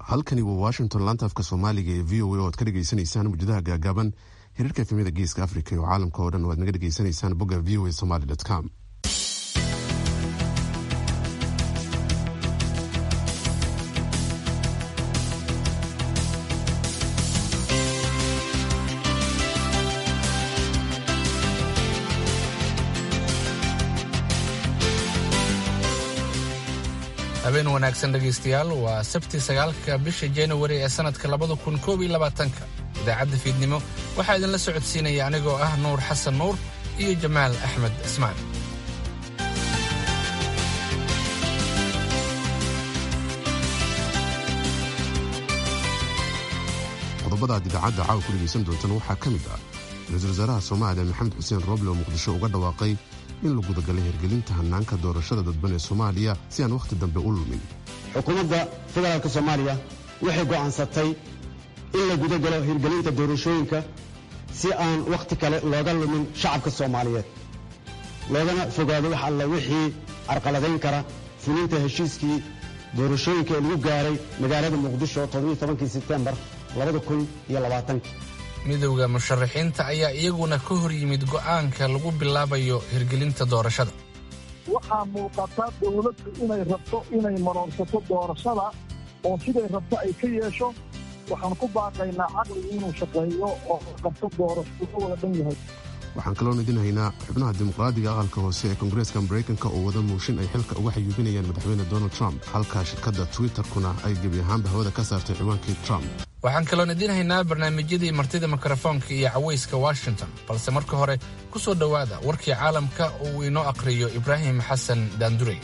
halkani waa washington laanta afka soomaaliga ee v o a oo aad ka dhegeysaneysaan mujadaha gaagaaban xiriirka efemyada geeska africa iyo caalamka oo dhan oo aad naga dhegeysanaysaan bogga v o a somaly com habeen wanaagsan dhegaystayaal waa sabti sagaalka bisha januari ee sannadka labada kun koob iyo labaatanka idaacadda fiidnimo waxaa idinla socodsiinaya anigoo ah nuur xasan nuur iyo jamaal axmed cismaan qodobada aad idaacadda caawa ku dhegaysan doontaan waxaa ka mid ah ra-iisul wasaaraha soomaaliya maxamed xuseen roble oo muqdisho uga dhawaaqay in la gudagalay hirgelinta hannaanka doorashada dadban ee soomaaliya si aan wakhti dambe u lumin xukuumadda federaalka soomaaliya waxay go'aansatay in la gudagalo hirgelinta doorashooyinka si aan wakhti kale looga lumin shacabka soomaaliyeed loogana fogaado wax alla wixii carqaladayn kara fulinta heshiiskii doorashooyinka ee lagu gaaray magaalada muqdisho todobiiy sebtembar midowda musharaxiinta ayaa iyaguna ka hor yimid go'aanka lagu bilaabayo hirgelinta doorashada waxaa muuqata dawladdu inay rabto inay maroorsato doorashada oo siday rabto ay ka yeesho waxaan ku baaqaynaa caqligu inuu shaqeeyo oo qabto doorasho ka wada dhan yahay waxaan kaloon idin haynaa xubnaha dimuqraadiga aqalka hoose ee koongareeska maraykanka oo wada muushin ay xilka uga xayuubinayaan madaxweyne donald trump halka shirkadda twitterkuna ay gebi ahaanba hawada ka saartay ciwaankii trump waxaan kaloon idiin haynaa barnaamijyadii martida mikrofoonka iyo cawayska washington balse marka hore ku soo dhowaada warkii caalamka oo uu inoo aqhriyo ibraahim xasan daandurey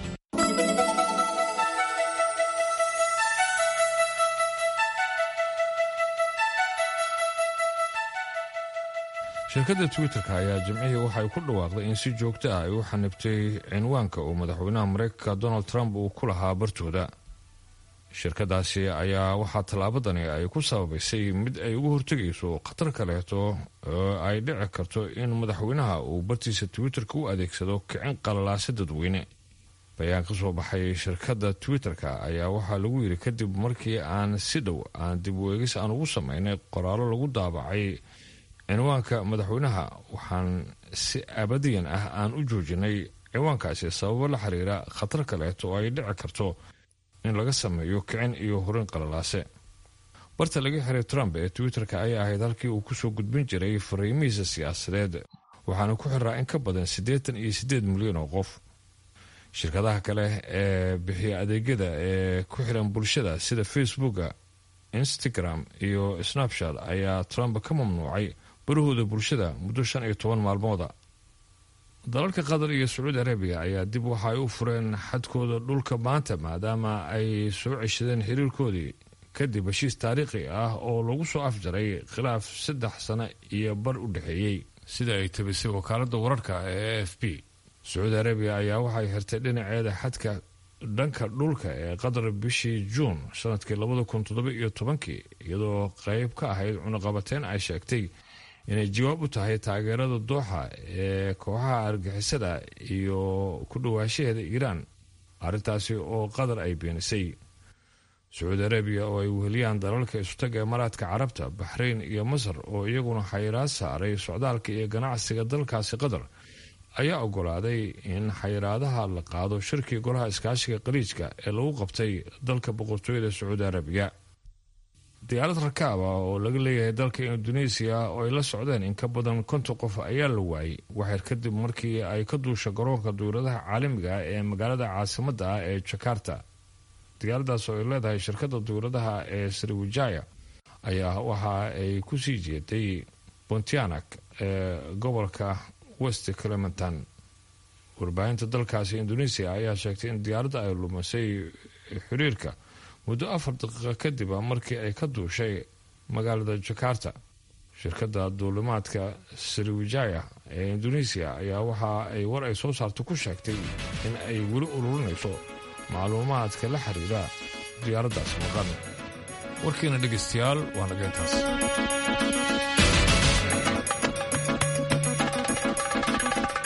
shirkadda twitter-ka ayaa jimcihii waxay ku dhawaaqday in si joogto ah ay u xanibtay cinwaanka uu madaxweynaha maraykanka donald trump uu ku lahaa bartooda shirkadaasi ayaa waxaa tallaabadani ay ku sababaysay mid ay uga hortegayso khatar kaleeto oo ay dhici karto in madaxweynaha uu bartiisa twitter-ka u adeegsado kicin qalalaase dadweyne bayaan ka soo baxay shirkadda twitter-ka ayaa waxaa lagu yidhi kadib markii aan si dhow aan dib u eegis aan ugu sameynay qoraallo lagu daabacay cinwaanka madaxweynaha waxaan si abadiyan ah aan u joojinay cinwaankaasi sababo la xiriira khatar kaleeto oo ay dhici karto in laga sameeyo kicin iyo horin qalalaase barta laga xiray trump ee twitter-ka ayaa ahayd halkii uu kusoo gudbin jiray fariimihiisa siyaasadeed waxaana ku xiraa in ka badan siddeetan iyo siddeed milyan oo qof shirkadaha kale ee bixiya adeegyada ee ku xiran bulshada sida facebooka instagram iyo snapchat ayaa trump ka mamnuucay barahooda bulshada muddo shan iyo toban maalmooda dalalka qatar iyo sacuudi arabiya ayaa dib waxa ay u fureen xadkooda dhulka maanta maadaama ay soo ceshadeen xiriirkoodii kadib heshiis taariikhi ah oo lagu soo afjaray khilaaf saddex sano iyo bar u dhexeeyey sida ay tabisay wakaaladda wararka ee a f b sacuudi arabiya ayaa waxay xirtay dhinaceeda xadka dhanka dhulka ee qatar bishii juun sanadkii labada kun toddoba iyo tobankii iyadoo qeyb ka ahayd cunaqabateyn ay sheegtay inay jawaab u tahay taageerada dooxa ee kooxaha argixisada iyo ku dhawaashaheeda iiraan arrintaasi oo qatar ay beenisay sacuudi arabiya oo ay weheliyaan dalalka isutaga imaaraadka carabta baxrayn iyo masar oo iyaguna xayiraad saaray socdaalka iyo ganacsiga dalkaasi qatar ayaa ogolaaday in xayiraadaha la qaado shirkii golaha iskaashiga qaliijka ee lagu qabtay dalka boqortooyada sacuudi arabiya diyaarad rakaab ah oo laga leeyahay dalka induneisiya oo ay la socdeen in ka badan konton qof ayaa la waayay waxyar kadib markii ay ka duusha garoonka duuradaha caalamiga ah ee magaalada caasimadda ah ee jakarta diyaaradaas oo ay leedahay shirkadda duuradaha ee sriwijaya ayaa waxa ay kusii jeeday pontianak ee gobolka west clementan warbaahinta dalkaasi indoneisiya ayaa sheegtay in diyaaradda ay lumisay xiriirka muddo afar daqiiqa kadib markii ay ka duushay magaalada jakarta shirkadda duulimaadka sriwijaya ee indoneisiya ayaa waxa ay war ay soo saarta ku sheegtay in ay weli ururinayso macluumaadka la xiriira diyaaraddaas maqan warkiina dhegaystayaal waa nageentaas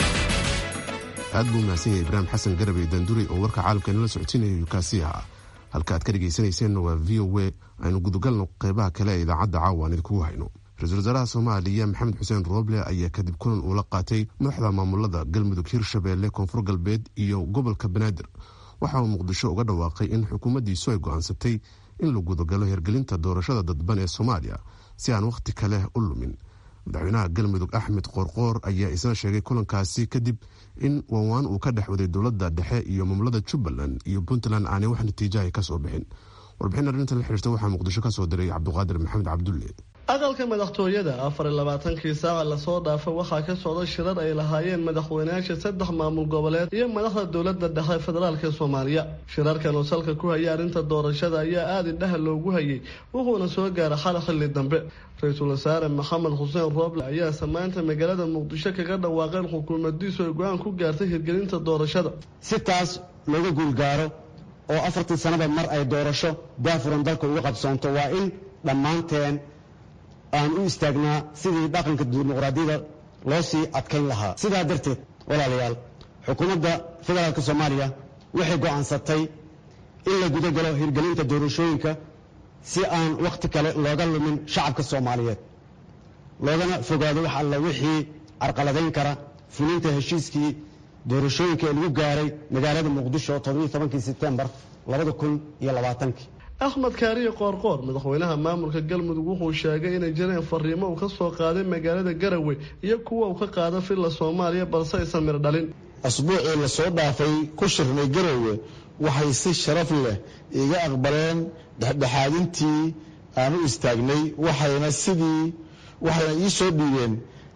aad buu mahadsan yahay ibraahim xasan garabey daanduri oo warka caalamka inala socotinaya yukaasi ahaa halka aad ka dhegaysanayseena waa v o a aynu gudagalno qeybaha kale ee idaacadda caawa aan idinkugu hayno ra-iisul wasaaraha soomaaliya maxamed xuseen rooble ayaa kadib kulan uula qaatay madaxda maamulada galmudug hirshabeelle koonfur galbeed iyo gobolka banaadir waxa uu muqdisho uga dhawaaqay in xukuumaddiisu ay go-aansatay in la gudagalo hirgelinta doorashada dadban ee soomaaliya si aan wakhti kale u lumin madaxweynaha galmudug axmed qoorqoor ayaa isna sheegay kulankaasi kadib in waawaan uu ka dhex waday dowladda dhexe iyo maamulada jubbaland iyo puntland aanay wax natiijahay ka soo bixin warbixin arrintan la xiriirta waxaa muqdisho ka soo diray cabduqaadir maxamed cabdulle aqalka madaxtooyada afar iyo labaatankii saaca lasoo dhaafa waxaa ka socda shirar ay lahaayeen madaxweynayaasha saddex maamul goboleed iyo madaxda dowladda dhexe federaalka soomaaliya shirarkan oo salka ku haya arrinta doorashada ayaa aada indhaha loogu hayay wuxuuna soo gaara xala xilli dambe ra-iisul wasaare maxamed xuseen rooble ayaa samaynta magaalada muqdisho kaga dhawaaqeen xukuumadiisu ay go-aan ku gaartay hirgelinta doorashada si taas looga guulgaaro oo afartii sanaba mar ay doorasho daafuran dalka uga qabsoonto waa in dhammaanteen aan u istaagnaa sidii dhaqanka dimuqraadiyada loo sii adkayn lahaa sidaa darteed walaalayaal xukuumadda federaalk soomaaliya waxay go'aansatay in la guda galo hirgelinta doorashooyinka si aan wakhti kale looga lumin shacabka soomaaliyeed loogana fogaado wax alla wixii carqaladayn kara fulinta heshiiskii doorashooyinka ee lagu gaaray magaalada muqdisho todobankii sebtembar labadakunyolabaatanki axmed kaariye qoorqoor madaxweynaha maamulka galmudug wuxuu sheegay inay jireen fariimo uu ka soo qaaday magaalada garowe iyo kuwa uu ka qaada filla soomaaliya balse aysan mir dhalin asbuucii lasoo dhaafay ku shirnay garowe waxay si sharaf leh iga aqbaleen dhexdhexaadintii aan u istaagnay waxayna sidii waxayna ii soo dhiibeen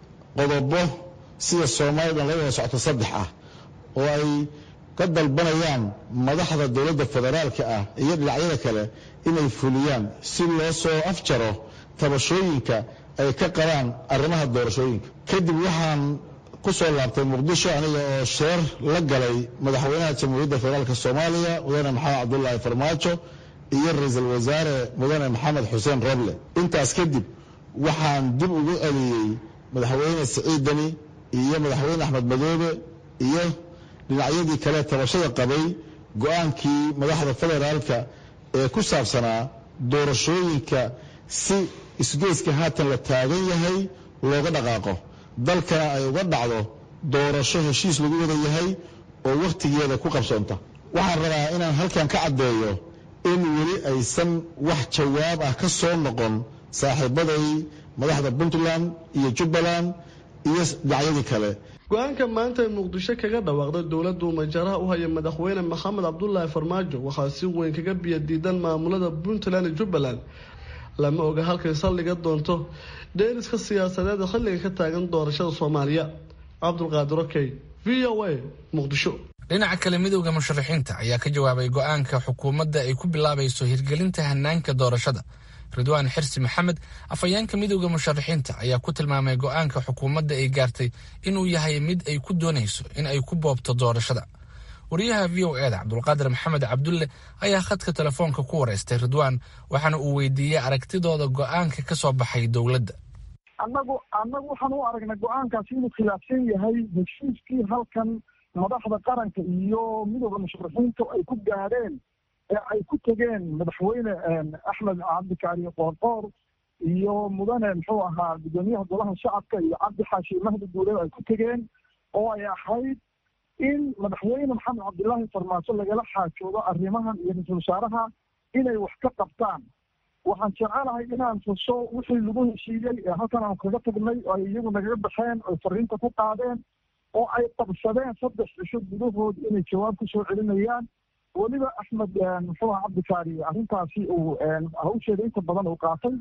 qodobo sida soomaalidan la wada socto saddex ah oo ay ka dalbanayaan madaxda dowladda federaalka ah iyo dhinacyada kale inay fuliyaan si loo soo afjaro tabashooyinka ay ka qabaan arrimaha doorashooyinka kadib waxaan ku soo laabtay muqdisho aniga oo sheer la galay madaxweynaha jamhuuriyadda federaalk soomaaliya mudane maxamed cabdulaahi farmaajo iyo ra-iisul wasaare mudane maxamed xuseen roble intaas kadib waxaan dib ugu celiyey madaxweyne siciidani iyo madaxweyne axmed madoobe iyo dhinacyadii kale tabashada qabay go-aankii madaxda federaalka ee ku saabsanaa doorashooyinka si isgoyska haatan la taagan yahay looga dhaqaaqo dalkana ay uga dhacdo doorasho heshiis lagu wada yahay oo wakhtigeeda ku qabsoonta waxaan rabaa inaan halkan ka caddeeyo in weli aysan wax jawaab ah ka soo noqon saaxiibaday madaxda puntland iyo jubbaland iyo dhinacyadii kale go-aanka maanta ay muqdisho kaga dhawaaqday dowladdu majaraha u haya madaxweyne maxamed cabdulaahi farmaajo waxaa si weyn kaga biyadiidan maamulada puntland iyo jubbaland lama oga halkay saldhiga doonto dheeriska siyaasadeed xilliga ka taagan doorashada soomaaliya cabdulqaadir okey v o a muqdisho dhinaca kale midowda musharaxiinta ayaa ka jawaabay go-aanka xukuumadda ay ku bilaabayso hirgelinta hanaanka doorashada ridwaan xirsi maxamed afhayeenka midowda musharaxiinta ayaa ku tilmaamay go-aanka xukuumadda ay gaartay inuu yahay mid ay ku doonayso in ay ku boobto doorashada wariyaha v o eda cabdulqaadir maxamed cabdulle ayaa khadka telefoonka ku wareystay ridwaan waxaana uu weydiiyey aragtidooda go-aanka ka soo baxay dowladda annagu annagu waxaan u aragnay go-aankaasi inuu khilaafsan yahay heshiiskii halkan madaxda qaranka iyo midowda musharaxiinta ay ku gaadheen ee ay ku tegeen madaxweyne axmed cabdikaari qoorqoor iyo mudane muxuu ahaa guddoomiyaha golaha shacabka iyo cabdi xaashi mahdi guuleed ay ku tegeen oo ay ahayd in madaxweyne maxamed cabdilaahi farmaajo lagala xaajoodo arrimahan iyo ra-iisul wasaaraha inay wax ka qabtaan waxaan jecelahay inaan tuso wixii lagu heshiiyey ee halkan aan kaga tagnay oo ay iyagu nagaga baxeen oy fariinta ku qaadeen oo ay qabsadeen saddex cisho gudahood inay jawaab ku soo celinayaan weliba axmed muxuu aha cabdikaari arrintaasi uu hawsheeda inta badan uu qaatay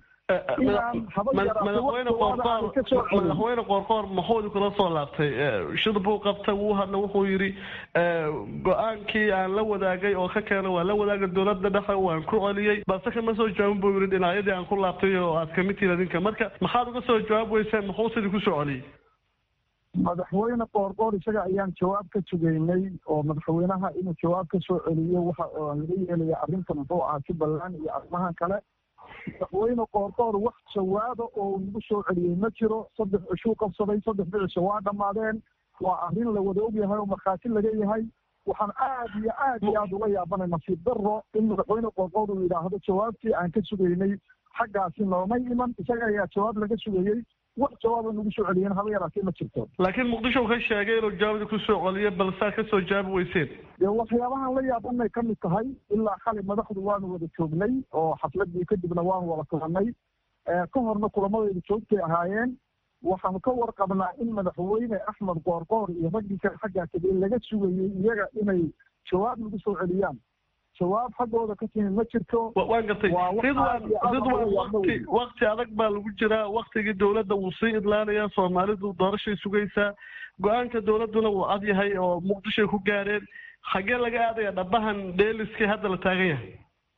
madaxweyne qoorqoor maxuudi kula soo laabtay shir buu qabtay wuu hadla wuxuu yidhi go-aankii aan la wadaagay oo ka keena waan la wadaagay dowladda dhexe waan ku celiyey balse kama soo jawaabin buu yidhi dhinacyadii aan ku laabtay oo aad kamid tihiin adinka marka maxaad uga soo jawaab weyseen muxuu sidii kusoo celiyey madaxweyne qoorqoor isaga ayaan jawaab ka sugaynay oo madaxweynaha inuu jawaab ka soo celiyo waxa laga yeelaya arrinta muxuu ahaa jubbaland iyo arrimahan kale madaxweyne qoorqoor wax jawaaba oo nagu soo celiyey ma jiro saddex cishuu qabsaday saddex bicisha waa dhammaadeen waa arrin la wada ogyahay oo markhaati laga yahay waxaan aad iyo aad iyo aad ula yaabanay nasiib daro in madaxweyne qoorqood uu yidhaahdo jawaabtii aan ka sugaynay xaggaasi noomay iman isaga ayaa jawaab laga sugayey wax jawaaba nagu soo celiyeen haba yaraatee ma jirto laakiin muqdisho uu ka sheegay inuu jawaabda ku soo celiyo balsaa ka soo jaabi weyseen dee waxyaabahan la yaabanay ka mid tahay ilaa xali madaxdu waanu wada joognay oo xafladii kadibna waanu wada kulanay ka horna kulamadaydu joogtay ahaayeen waxaanu ka warqabnaa in madaxweyne axmed qoorqoor iyo raggii kale xaggaa tegey laga sugayey iyaga inay jawaab nagu soo celiyaan jawaab xaggooda ka timi ma jirto waan gartay ridwan ridwan wakti wakti adag baa lagu jiraa waktigii dowladda wuu sii idlaanayaa soomaalidu doorashay sugaysaa go-aanka dowladduna wuu cad yahay oo muqdishoay ku gaareen xaggee laga aadaya dhabahan dheeliskii hadda la taagan yahay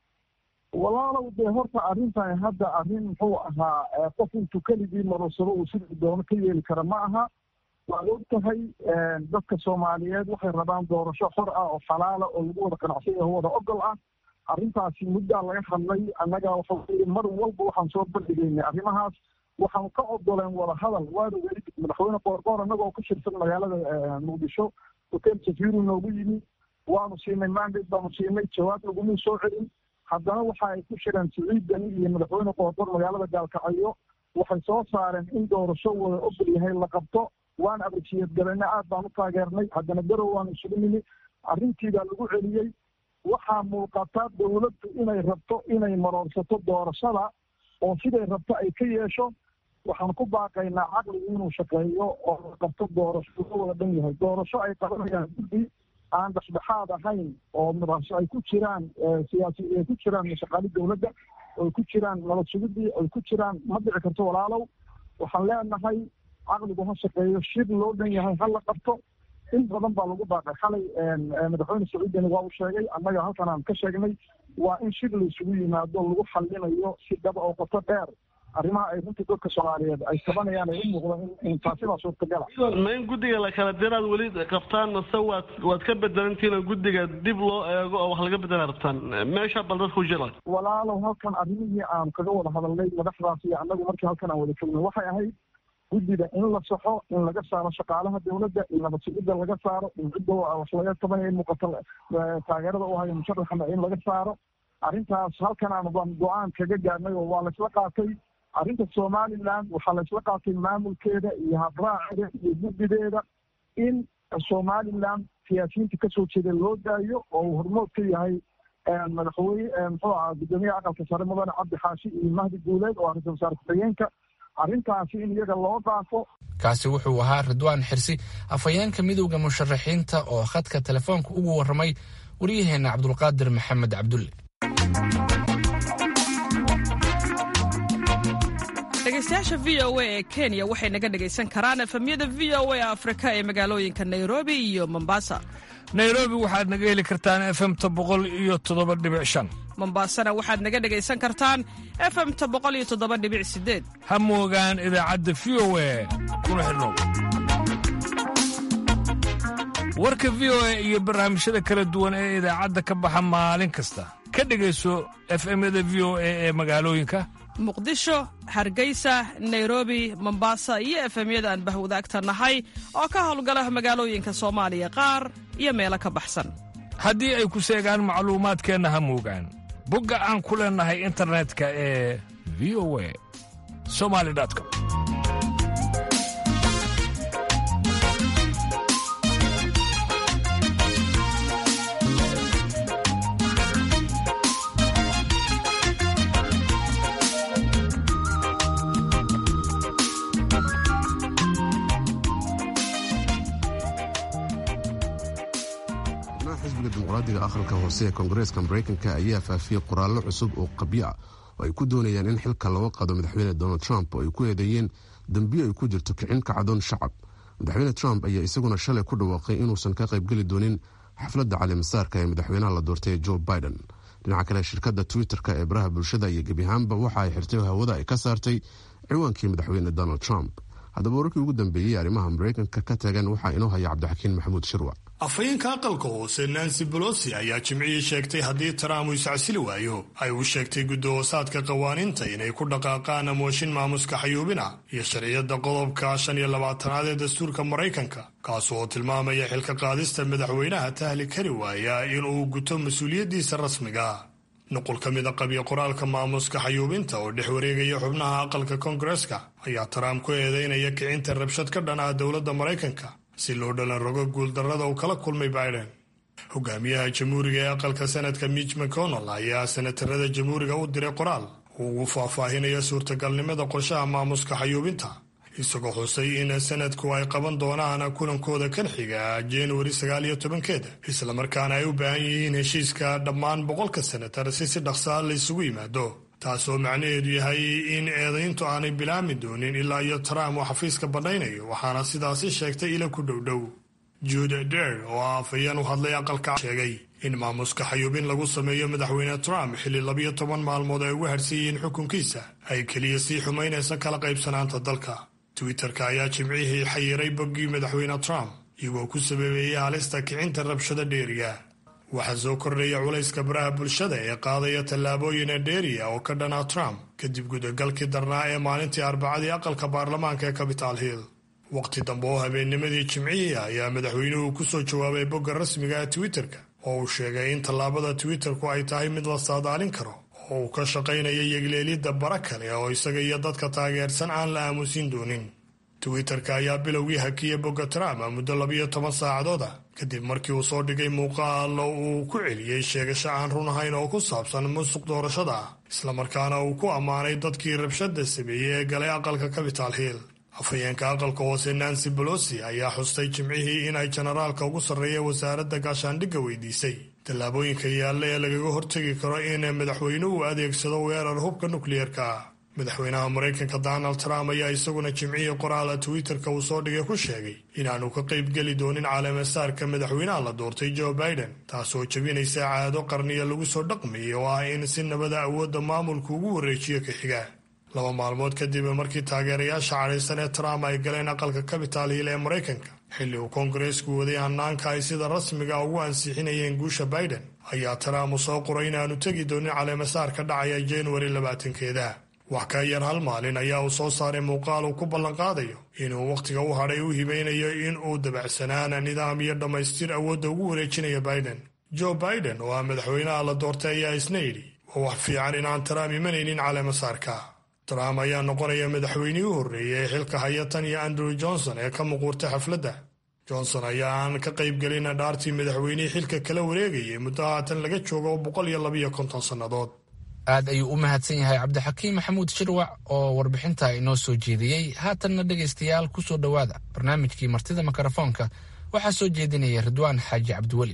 walaalow dee horta arrintan hadda arrin muxuu ahaa qof intuu keligii marorsado uu sidii doono ka yeeli kara ma aha waad og tahay dadka soomaaliyeed waxay rabaan doorasho xor ah oo xalaala oo lagu wada qanacsan yaho wada ogol ah arrintaasi muddaa laga hadlay annaga waxa weye mar walba waxaan soo bandhigaynay arrimahaas waxaanu ka ogoleen wada hadal waana weli madaxweyne qoorqoor annagoo ku shirsan magaalada muqdisho hotel safiru noogu yimi waanu siinay mandate baanu siinay jawaab laguma soo celin haddana waxa ay ku shireen siciidani iyo madaxweyne qoorqoor magaalada gaalkacyo waxay soo saareen in doorasho wada ogol yahay la qabto waan abrisiyeed galena aad baan u taageernay haddana garow waanu isugu nimi arrintii baa lagu celiyey waxaa muuqata dowladdu inay rabto inay maroorsato doorashada oo siday rabto ay ka yeesho waxaan ku baaqaynaa caqligu inuu shaqeeyo oo la qabto doorasho la wada dhan yahay doorasho ay qabanayaan guddi aan dhexdhexaad ahayn oo madaxso ay ku jiraan siyaasi ay ku jiraan shaqaali dowladda oy ku jiraan nabad sugidii oy ku jiraan ma dhici karto walaalow waxaan leenahay caqligu ha shaqeeyo shir loo dhan yahay ha la qabto in badan baa lagu baaqay xalay madaxweyne sacuudini waa uu sheegay annaga halkan aan ka sheegnay waa in shir la isugu yimaado lagu xallinayo si dhaba oo qoto dheer arrimaha ay runtii dadka soomaaliyeed ay tabanayaan ay u muuqdo in taasi baa suurtagala ma in guddiga la kala diraad weli qabtaan mase waad waad ka bedelantihiin oo guddiga dib loo eego oo wax laga bedela rabtaan meesha bal dadku jira walaalow halkan arrimihii aan kaga wada hadalnay madaxdaas iyo annagu markii halkan aan wada joogno waxay ahayd guddida in la saxo in laga saaro shaqaalaha dowladda in nabad sugidda laga saaro in cidda wax laga tabanaya in muuqato taageerada u hayo musharaxana in laga saaro arrintaas halkan aan baan go-aan kaga gaarnay oo waa laysla qaatay arrinta somaliland waxaa laysla qaatay maamulkeeda iyo habraaceeda iyo guddideeda in somaliland siyaasiyiinta kasoo jeeda loo daayo oo uu hormood ka yahay madaxweyne muxuu ahaa guddoomiyaha aqalka sare mudane cabdi xaashi iyo mahdi guuleed oo ah ra-isul wasaare ku-xigeenka arrintaasi in iyaga loo dhaafo kaasi wuxuu ahaa ridwaan xirsi afhayeenka midowda musharaxiinta oo khadka telefoonka ugu warramay waryaheena cabdulqaadir maxamed cabdulle dhegeystayaasha v o a ee kenya waxay naga dhegaysan karaan efemyada v o a afrika ee magaalooyinka nairobi iyo mombasa nairobi waxaad naga heli kartaan efemta boqol iyo toddoba dhibic shan mombasana waxaad naga dhegaysan kartaan efemta boqol iyo toddoba dhibic sideed ha moogaan idaacadda v o a kuna xidhnow warka v o a iyo barnaamijyada kala duwan ee idaacadda ka baxa maalin kasta ka dhegayso efemyada v o a ee magaalooyinka muqdisho hargeysa nairobi mombasa iyo efemyada aan bahwadaagta nahay oo ka howlgala magaalooyinka soomaaliya qaar iyo meelo ka baxsan haddii ay ku seegaan macluumaadkeenna ha moogaan bogga aan ku leennahay internetka ee v o a somali com xisbiga dimuqraadiga aqalka hoose ee koongareeska maraykanka ayaa faafiyey qoraallo cusub oo qabyo ah oo ay ku doonayaan in xilka looga qaado madaxweyne donald trump oo ay ku eedeeyeen dembiyo ay ku jirto kicin kacdoon shacab madaxweyne trump ayaa isaguna shalay ku dhawaaqay inuusan ka qaybgeli doonin xafladda calimasaarka ee madaxweynaha la doortay joe biden dhinaca kale shirkadda twitter-ka ee baraha bulshada iyo gebi ahaanba waxa ay xirtay hawada ay ka saartay ciwaankii madaxweyne donald trump haddaba wararkii ugu dambeeyey arrimaha maraykanka ka tagan waxaa inoo haya cabdixakiin maxamuud shirwa afhayeenka aqalka hoose nancy bolosi ayaa jimcihii sheegtay haddii trump uu iscasili waayo ay u sheegtay guddahoosaadka qawaaniinta inay ku dhaqaaqaan mooshin maamuska xayuubina iyo sharciyadda qodobka shan iyo labaatanaad ee dastuurka maraykanka kaas oo tilmaamaya xilka qaadista madaxweynaha tahli kari waaya inuu guto mas-uuliyaddiisa rasmiga nuqul ka mida qabiyo qoraalka maamuska xayuubinta oo dhex wareegaya xubnaha aqalka koongareska ayaa trump ku eedeynaya kicinta rabshad ka dhan ah dowladda maraykanka si loo dhalan rogo guuldarrada uu kala kulmay biden hogaamiyaha jamhuuriga ee aqalka senadka mitch mcconnell ayaa senatarada jamhuuriga u diray qoraal uu ugu faahfaahinaya suurtagalnimada qorshaha maamuska xayuubinta isagoo xusay in sanadku ay qaban doonaan kulankooda kan xiga januari sagaal iyo tobankeeda islamarkaana ay u baahan yihiin heshiiska dhammaan boqolka senatar si si dhaqsaa la isugu yimaado taasoo macnaheedu yahay in eedayntu aanay bilaami doonin ilaa iyo trump uu xafiiska bandhaynayo waxaana sidaasi sheegtay ila ku dhowdhow jude der oo ah afhayeen u hadlay aqalka sheegay in maamuska xayuubin lagu sameeyo madaxweyne trump xilli labiyo toban maalmood ay ugu harsan yihiin xukunkiisa ay keliya sii xumaynaysa kala qaybsanaanta dalka twitterka ayaa jimcihii xayiray boggii madaxweyne trump iyagoo ku sababeeyey halista kicinta rabshada dheeriga waxaa soo kordhaya culayska baraha bulshada ee qaadaya tallaabooyina dheeriya oo ka dhanaa trump kadib gudagalkii darnaa ee maalintii arbacadii aqalka baarlamaanka ee capital hill waqti dambe oo habeennimadii jimcihii ayaa madaxweynuhu ku soo jawaabay bogga rasmiga ee twitterka oo uu sheegay in tallaabada twitterku ay tahay mid la saadaalin karo oo uu ka shaqaynayo yegleelidda bara kale oo isaga iyo dadka taageersan aan la aamusin doonin twitterka ayaa bilowgii hakiyey bogga trump muddo labiyo toban saacadood ah kadib markii uu soo dhigay muuqaalo uu ku celiyey sheegasho aan run ahayn oo ku saabsan musuq doorashada ah islamarkaana uu ku ammaanay dadkii rabshada sameeyey ee galay aqalka capital hill afhayeenka aqalka hoose nancy bolosi ayaa xustay jimcihii in ay jenaraalka ugu sarreeya wasaaradda gaashaandhigga weydiisay tallaabooyinka yaalla ee lagaga hortegi karo in madaxweynuhu adeegsado weerar hubka nukliyeerka madaxweynaha maraykanka donald trump ayaa isaguna jimcihii qoraala twitterka uu soo dhigay ku sheegay inaanu ka qaybgeli doonin caleemasaarka madaxweynaha la doortay joe biden taasoo jebinaysa caado qarniya lagu soo dhaqmayay oo ah in si nabada awoodda maamulku ugu wareejiyo ka xiga laba maalmood kadib markii taageerayaasha cadhaysan ee trump ay galeen aqalka capital hill ee maraykanka xilli uu koongareesku waday hanaanka ay sida rasmiga ugu ansixinayeen guusha biden ayaa trump uu soo qoray inaanu tegi doonin caleemasaar ka dhacaya januari labaatankeeda wax ka yar hal maalin ayaa uu soo saaray muuqaal uu ku ballanqaadayo inuu wakhtiga u hadhay u hibaynayo in uu dabacsanaana nidaam iyo dhammaystir awoodda ugu wareejinaya biden joe biden oo ah madaxweynaha la doortay ayaa isna yidhi waa wax fiican inaan trump imanaynin caleemasaarka trump ayaa noqonaya madaxweynihii u horreeyay ee xilka haya tan iyo andrew johnson ee ka muquurtay xafladda johnson ayaa aan ka qaybgelin dhaartii madaxweynihii xilka kala wareegayay muddo haatan laga joogo boqol iyo labiyo konton sannadood aad ayuu u mahadsan yahay cabdixakiim maxamuud shirwac oo warbixinta inoo soo jeediyey haatanna dhegaystayaal ku soo dhowaada barnaamijkii martida mikrofoonka waxaa soo jeedinaya ridwaan xaaji cabdiweli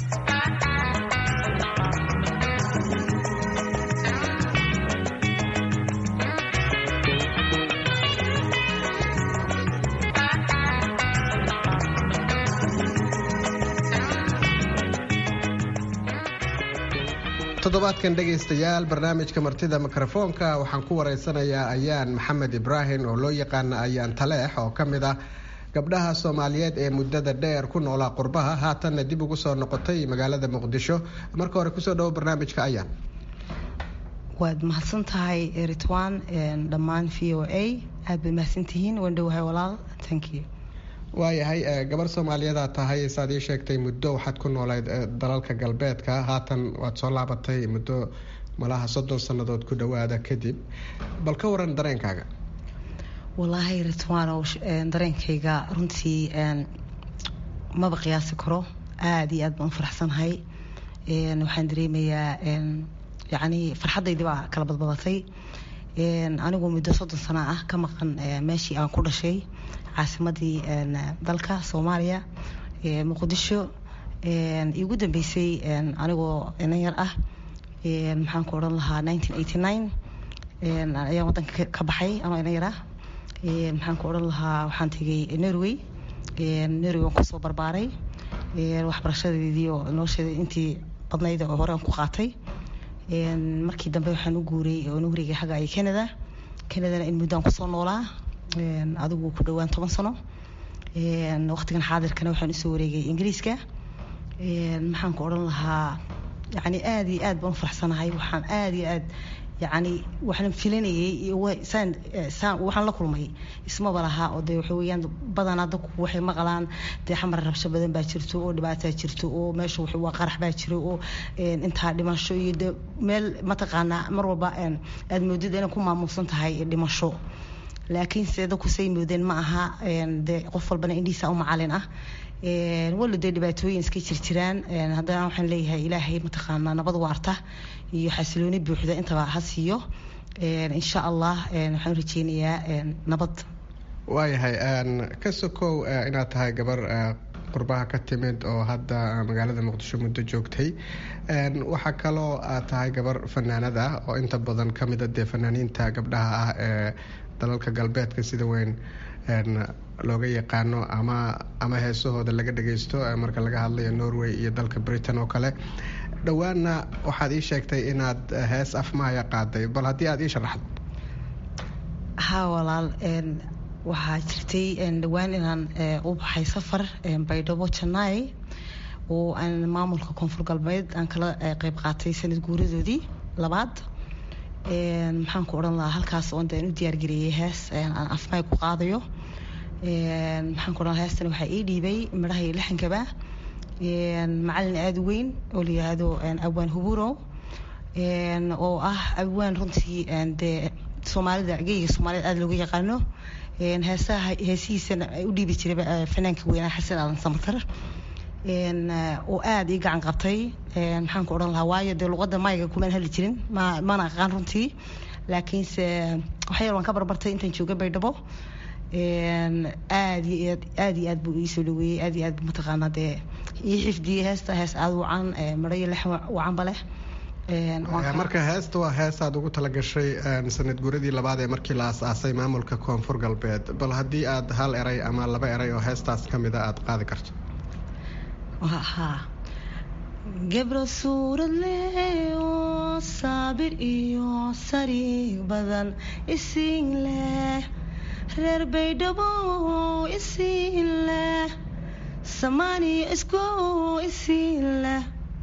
toddobaadkan dhegaystayaal barnaamijka martida mikrofoonka waxaan ku wareysanayaa ayaan maxamed ibraahim oo loo yaqaana ayaan taleex oo ka mid ah gabdhaha soomaaliyeed ee muddada dheer ku noolaa qurbaha haatanna dib ugu soo noqotay magaalada muqdisho marka hore kusoo dhawo barnaamijka ayaan waad mahadsan tahay ritwan dhammaan v o a aad bay mahadsantihiin waan dhowahay walaal thank you waayahay gabar soomaaliyadaa tahay saad ii sheegtay muddo waxaad ku noolayd dalalka galbeedka haatan waad soo laabatay muddo malaha soddon sannadood ku dhowaada kadib bal ka waran dareenkaaga walaahi ritwaanow dareenkayga runtii maba qiyaasi karo aada iyo aad baan u faraxsanahay waxaan dareemayaa yacni farxaddaydii baa kala badbadatay anigu muddo soddon sano ah ka maqan meeshii aan ku dhashay caasimadii dalka soomaaliya muqdisho igu dambeysay anigoo inan yar ah maxaan ku odhan lahaa ayaan wadanka ka baxay anoo inan yar ah maxaan ku odhan lahaa waxaan tegay norway norway waan kusoo barbaaray waxbarashadeedii oo nolosheeda intii badnayd oo hore aan ku qaatay markii dambe waxaan u guuray oo nu wareegay xagga ay canada canadana in muddaan kusoo noolaa adigu ku dhowaan toban sano waqtigan xaadirkana waxaan usoo wareegay ingiriiska maxaan ku odhan lahaa yani aada iyo aad baan u faraxsanahay waxaan aada iyo aad yani waxaan filanayay saan saan waxaan la kulmay ismaba lahaa oo dee waxa weeyaan badanaa dadku waxay maqlaan dee xamar rabsho badan baa jirto oo dhibaataa jirto oo meesha waa qarax baa jiro oo intaa dhimasho iyo de meel mataqaanaa mar walba aad moodid inay ku maamuusan tahay dhimasho laakiinse dadku say moodeen ma aha dee qof walbana indhihiisa u macalin ah walo dee dhibaatooyin iska jirjiraan haddana waxaan leeyahay ilaahay mataqaanaa nabad waarta iyo xasilooni buuxda intaba ha siiyo insha allah waxaan rajeynayaa nabad waayahay ka sokow inaad tahay gabar qurbaha ka timid oo hadda magaalada muqdisho muddo joogtay waxaa kaloo aad tahay gabar fanaanad ah oo inta badan ka mida dee fanaaniinta gabdhaha ah ee dalalka galbeedka sida weyn looga yaqaano ama ama heesahooda laga dhagaysto marka laga hadlayo norway iyo dalka britain oo kale dhowaanna waxaad ii sheegtay inaad hees afmahaya qaaday bal haddii aad ii sharaxdo haa walaal waxaa jirtay dhowaan inaan u baxay safar baydhabo janai oo aan maamulka koonfur galbeed aan kala qeyb qaatay sanad guuradoodii labaad maxaan ku odhan lahaa halkaas oon deen u diyaargareeyay hees aan afmaay ku qaadayo maxaan ku odhan lahaa heestan waxaa ii dhiibay midhaha iyo lixankaba macalin aada u weyn oo la yihahdo awaan huburo oo ah awaan runtii dee soomaalida geyga soomaaliyed aada looga yaqaano heesaha heesihiisana u dhiibi jiray fanaanka weynaa xasan aadan samatar oo aada ii gacan qabtay maxaan ku odhan lahaa waayo dee luqadda mayga kumaan hadli jirin ma mana aqaan runtii laakiinse waxyar waan ka barbartay intaan jooga baydhabo aad iyo aad aad iyo aad buu iisoo dhaweeyey aad iyo aad buu mataqaanaa dee ii xifdiyey heesta hees aada wacan midho iyo lex wacanba leh marka heesta waa heesaad ugu talagashay sanad guuradii labaad ee markii la aas-aasay maamulka koonfur galbeed bal haddii aad hal eray ama laba eray oo heestaas ka mida aada qaadi karto haa gebro suurad leh oo saabir iyo sariig badan isiin leh reer baydhabo isiin leh samaaniyo isku isiin leh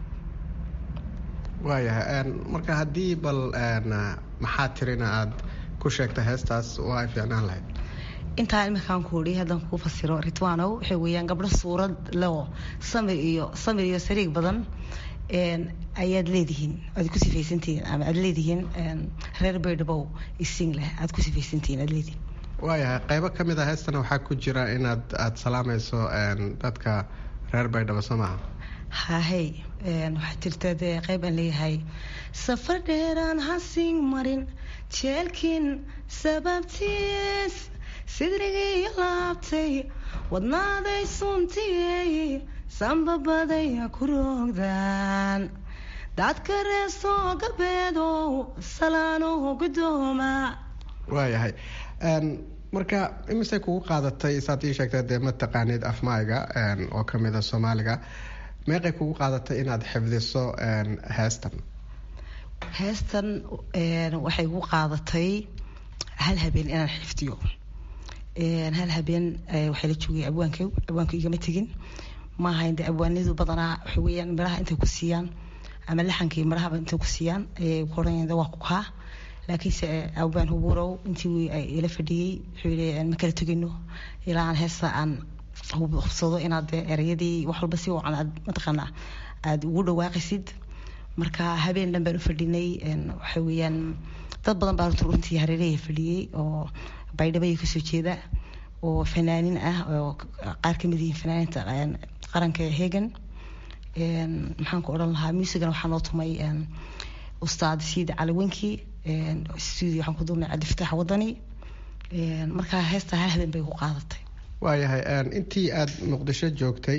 waayahay marka haddii bal maxaa tirina aada ku sheegtay heestaas waa ay fiicnaan lahayd intaa iminkaan kuudhi haddaan kuu fasiro ritwanow waxay weeyaan gabdho suurad leo samir iyo samir iyo sariig badan ayaad leedihiin aad ku sifaysantihiin ama aad leedihiin reer baydhabow ising leh aad ku sifaysantihiin aad leedihiin waayahay qaybo ka mid a heestana waxaa ku jira inaad aada salaamayso dadka reer baydhabo soo maaha hahey waxaa jirta dee qayb aan leeyahay safar dheeraan hasing marin jeelkin sababtiis sidrigii laabtay wadnaaday suntiyey sambabaday ku roogdaan dadka reesoo galbeedow salaano gudooma waayahay marka imisay kugu qaadatay saad ii sheegtay dee ma taqaanid afmaayga oo ka mida soomaaliga meeqay kugu qaadatay inaad xifdiso heestan heestan waxay gu qaadatay hal habeen inaan xifdiyo hal habeen waxaa la joogay abwaanka abwaanku igama tegin ma ahayn de abwaanadu badanaa waxa weeyaan midhaha intay ku siiyaan ama laxankii midhahaba intay ku siiyaan ayay ku oranayaan waa ku kaa laakiinse abwaan hubuurow intii ila fadhiyey wuxuu yidhi ma kala tegino ilaa aan heesta aan hubsado inaad dee erayadii wax walba si wacan aad mataqaanaa aada ugu dhawaaqaysid marka habeen dhan baan u fadhinay waxa weeyaan dad badan baa runtii hareerahaya fadhiyey oo baydhabaya kasoo jeeda oo fanaanin ah oo qaar kamid yihiin fanaaninta qaranka hegan maxaan ku odhan lahaa muusigana waxaa noo tumay ustaad siid caliwenki studio waxaan ku duubnay cabdifataax wadani markaa heesta hal habeen bay ku qaadatay waayahay intii aada muqdisho joogtay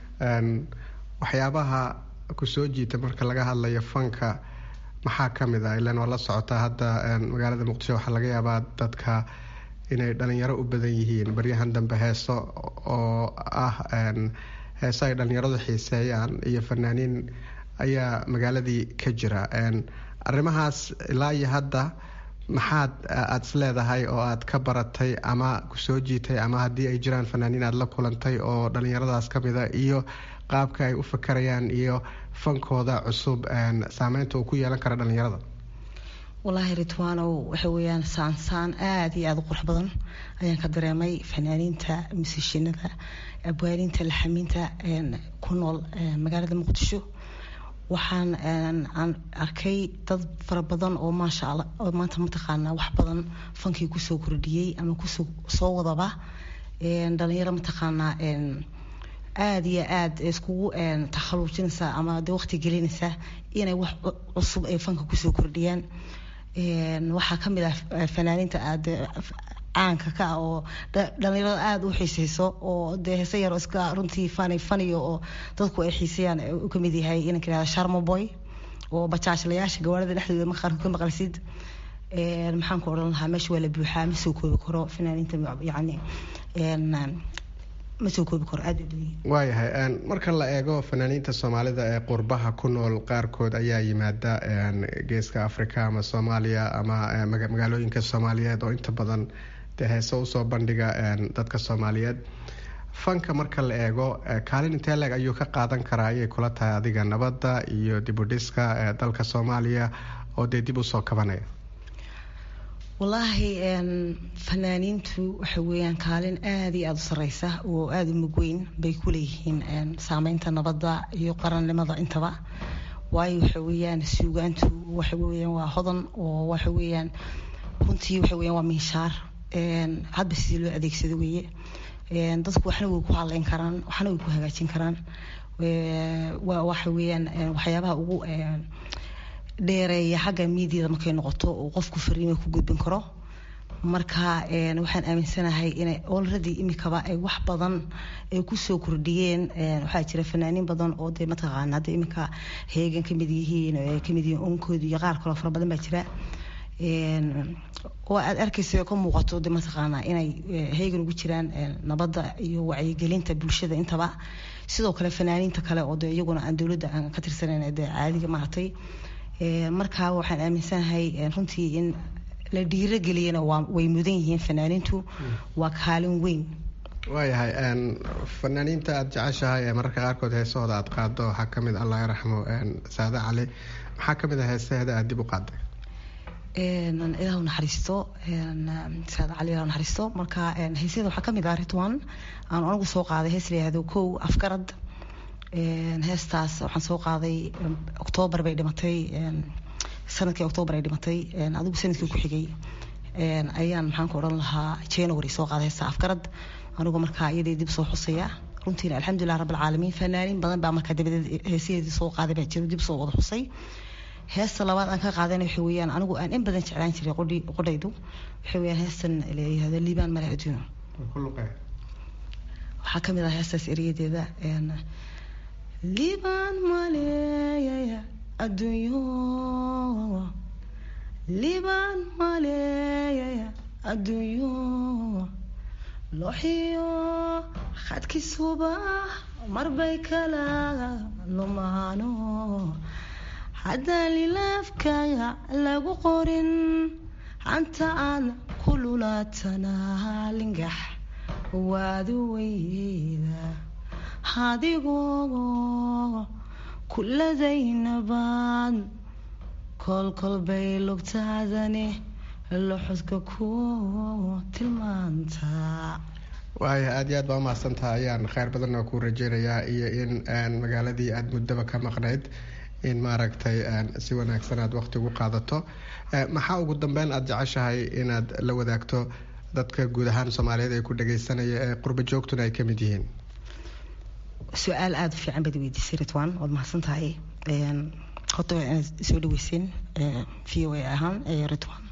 waxyaabaha kusoo jiita marka laga hadlayo fanka maxaa ka mid ah ilaan waa la socotaa hadda magaalada muqdisho waxaa laga yaabaa dadka inay dhalinyaro u badan yihiin baryahan dambe heeso oo ah heeso ay dhalinyaradu xiiseeyaan iyo fanaaniin ayaa magaaladii ka jira arrimahaas ilaa iyo hadda maxaad aada is leedahay oo aad ka baratay ama kusoo jiitay ama haddii ay jiraan fanaaniin aad la kulantay oo dhallinyaradaas ka mida iyo qaabka ay u fakarayaan iyo fankooda cusub saameynta uu ku yeelan kara dhallinyarada wallaahi ritwaanow waxa weeyaan saansaan aada iyo aada u qurux badan ayaan ka dareemay fanaaniinta musishinada abwaaniinta laxamiinta ku nool magaalada muqdisho waxaan aan arkay dad fara badan oo maasha alla oo maanta mataqaanaa wax badan fankii kusoo kordhiyey ama kusoo soo wadaba dhalinyaro mataqaanaa aada iyo aada iskugu takhaluujinaysa ama de waqti gelinaysa inay wax cusub ay fanka kusoo kordhiyaan waxaa ka mid ah fanaaniinta aada caanka ka ah oo dhalinyarada aada u xiiseyso oo dee heese yar iska runtii fani faniyo oo dadku ay xiisayaan u kamid yahay inanka yihahda sharmaboy oo bajaajlayaasha gawaarida dhexdooda maqaarka ka maqalsid maxaan ku odhan lahaa meesha waa la buuxaa ma soo koobi karo fanaaniinta yacni ma soo koobi karo aada waayahay marka la eego fanaaniinta soomaalida ee qurbaha ku nool qaarkood ayaa yimaada geeska africa ama soomaaliya ama magaalooyinka soomaaliyeed oo inta badan dee heese usoo bandhiga dadka soomaaliyeed fanka marka la eego kaalin intee leeg ayuu ka qaadan karaa ayay kula tahay adiga nabadda iyo dibudhiska dalka soomaaliya oo dee dib usoo kabanaya wallaahi fanaaniintu waxa weeyaan kaalin aada iyo aada u sareysa oo aada u mugweyn bay ku leeyihiin saameynta nabadda iyo qarannimada intaba waayo waxa weeyaan suugaantu waxa weeyaan waa hodan oo waxa weeyaan runtii waxa weeyaan waa minshaar hadba sidii loo adeegsado weeye dadku waxna way ku hadleyn karaan waxna way ku hagaajin karaan waa waxa weeyaan waxyaabaha ugu dheereeya xagga miidiyada markay noqoto uu qofku fariima ku gudbin karo marka waxaan aaminsanahay inay already imikaba ay wax badan ay kusoo kordhiyeen waxaa jira fanaaniin badan oo dee mataqaana hadda imika heegan kamid yihiin oo ay kamid yihiin onkooda iyo qaar kaloo fara badan baa jira oo aad arkaysa ka muuqato de mataqaana inay heegan ugu jiraan nabadda iyo wacyigelinta bulshada intaba sidoo kale fanaaniinta kale oo de iyaguna aan dowladda aan ka tirsanayn dee caadiga maaragtay markaa waxaan aaminsanahay runtii in la dhiirogeliyana way mudan yihiin fanaaniintu waa kaalin weyn waayahay fanaaniinta aada jeceshahay ee mararka qaarkood heesahooda aada qaado waxaa kamid allah yaraxmo saade cali maxaa kamid ah heesaheeda aada dib u qaaday ilaahu naxariisto saade cali ilaahu naxariisto marka heesyada waxaa kamid ah ritwan aan anigu soo qaaday hees la yihahdo kow afgarad heestaas waxaan soo qaaday octoobar bay dhimatay sanadkii octoobar ay dhimatay adigu sanadkii ku xigay ayaan maxaan ku odhan lahaa january soo qaaday heesta afgarad anigu markaa iyadii dib soo xusaya runtiina alxamdulilah rabbilcaalamiin fanaaniin badan baa markaa dabadeed heesaheedii soo qaaday baa jiro dib soo wada xusay heesta labaad aan ka qaadana waxa weeyaan anigu aan in badan jeclaan jiray qodhaydu waxa weeyaan heestan layihahdo liibaan male adduuno waxaa kamid ah heestaas eriyadeeda liibaan maleeyaya adduunyo liibaan maleeyaya adduunyo looxiyo khadkisuba marbay kala lumaano haddaan lilaafkaaga lagu qorin hanta aan ku lulaatana lingax waadu weyda adigoo kuladaynabaad kolkolbay lugtaadani loxodka ku tilmaantaa waaya aada iyo aad baa umahadsantaha ayaan kheyr badan oo ku rajeynayaa iyo in magaaladii aada muddaba ka maqnayd in maaragtay si wanaagsan aad waqti ugu qaadato maxaa ugu dambeyn aada jeceshahay inaad la wadaagto dadka guud ahaan soomaaliyeed ee ku dhageysanaya ee qurba joogtuna ay kamid yihiin su-aal aada u fiican baad weydiisay ritwan waad mahadsan tahay horta waa inaad soo dhaweyseen v o a ahaan ritwan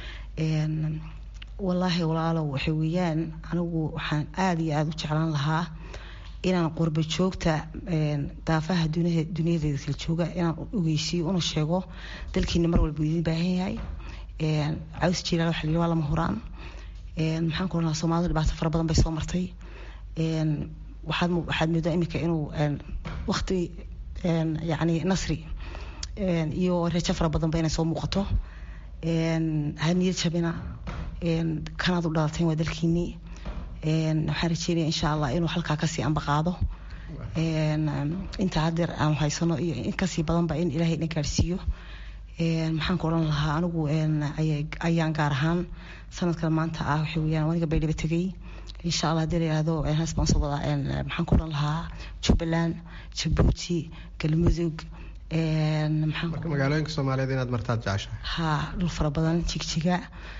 wallaahi walaalow waxa weeyaan anigu waxaan aada iyo aada u jeclaan lahaa inaan qurba joogta daafaha duniyadeeda kala jooga inaan ogeysiiyo una sheego dalkiina mar walba idin baahan yahay caws jilaal waxa la waa lama huraan maxaan ku oranaa soomaalida dhibaato fara badan bay soo martay waxaad waxaad moodaa iminka inuu waqti yacni nasri iyo rajo fara badan ba inay soo muuqato ha niyad jabina kanaad u dhalateen waa dalkiinii waxaan rajeynaya insha allah inuu halkaa kasii ambaqaado inta hadeer aanu haysano iyo in kasii badanba in ilaahay na gaarsiiyo maxaan ku odhan lahaa anigu ayaan gaar ahaan sanadkan maanta ah waxa weyaan aniga baydhaba tegay insha allah hadii la yihahdo hees baan soo wadaa maxaan ku odhan lahaa jubbaland jabuuti galmudug marka magaalooyinka soomaaliyeed inaad martaad jeceshahay ha dhul fara badan jigjiga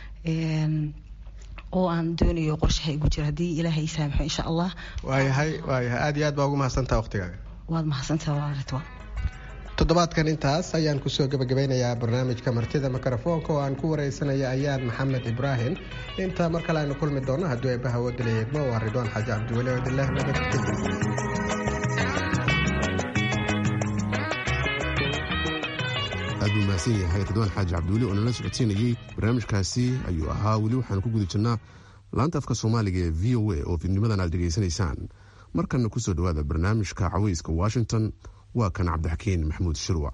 oo aan doonayo qorshaha igu jira haddii ilaahay saamaxo insha allah waayahay waayahay aada iyo aad baa ugu mahadsantaha waqtigaaga waad mahadsantaha waa ridwaan toddobaadkan intaas ayaan kusoo gebagabeynayaa barnaamijka martida mikrofoonka oo aan ku wareysanaya ayaan maxamed ibraahim inta mar kale aynu kulmi doonno haddii eebbaha wadalayeedmo waa ridwaan xaaji cabdiweli odilah nabadgelyo aad buu mahadsan yahay ridwaan xaaji cabdiweli oo nala socodsiinayey barnaamijkaasi ayuu ahaa weli waxaan ku guda jirnaa laanta afka soomaaliga ee v o a oo fiidnimadan aad dhegaysanaysaan markanna kusoo dhowaada barnaamijka caweyska washington waa kan cabdixakiin maxamuud shirwac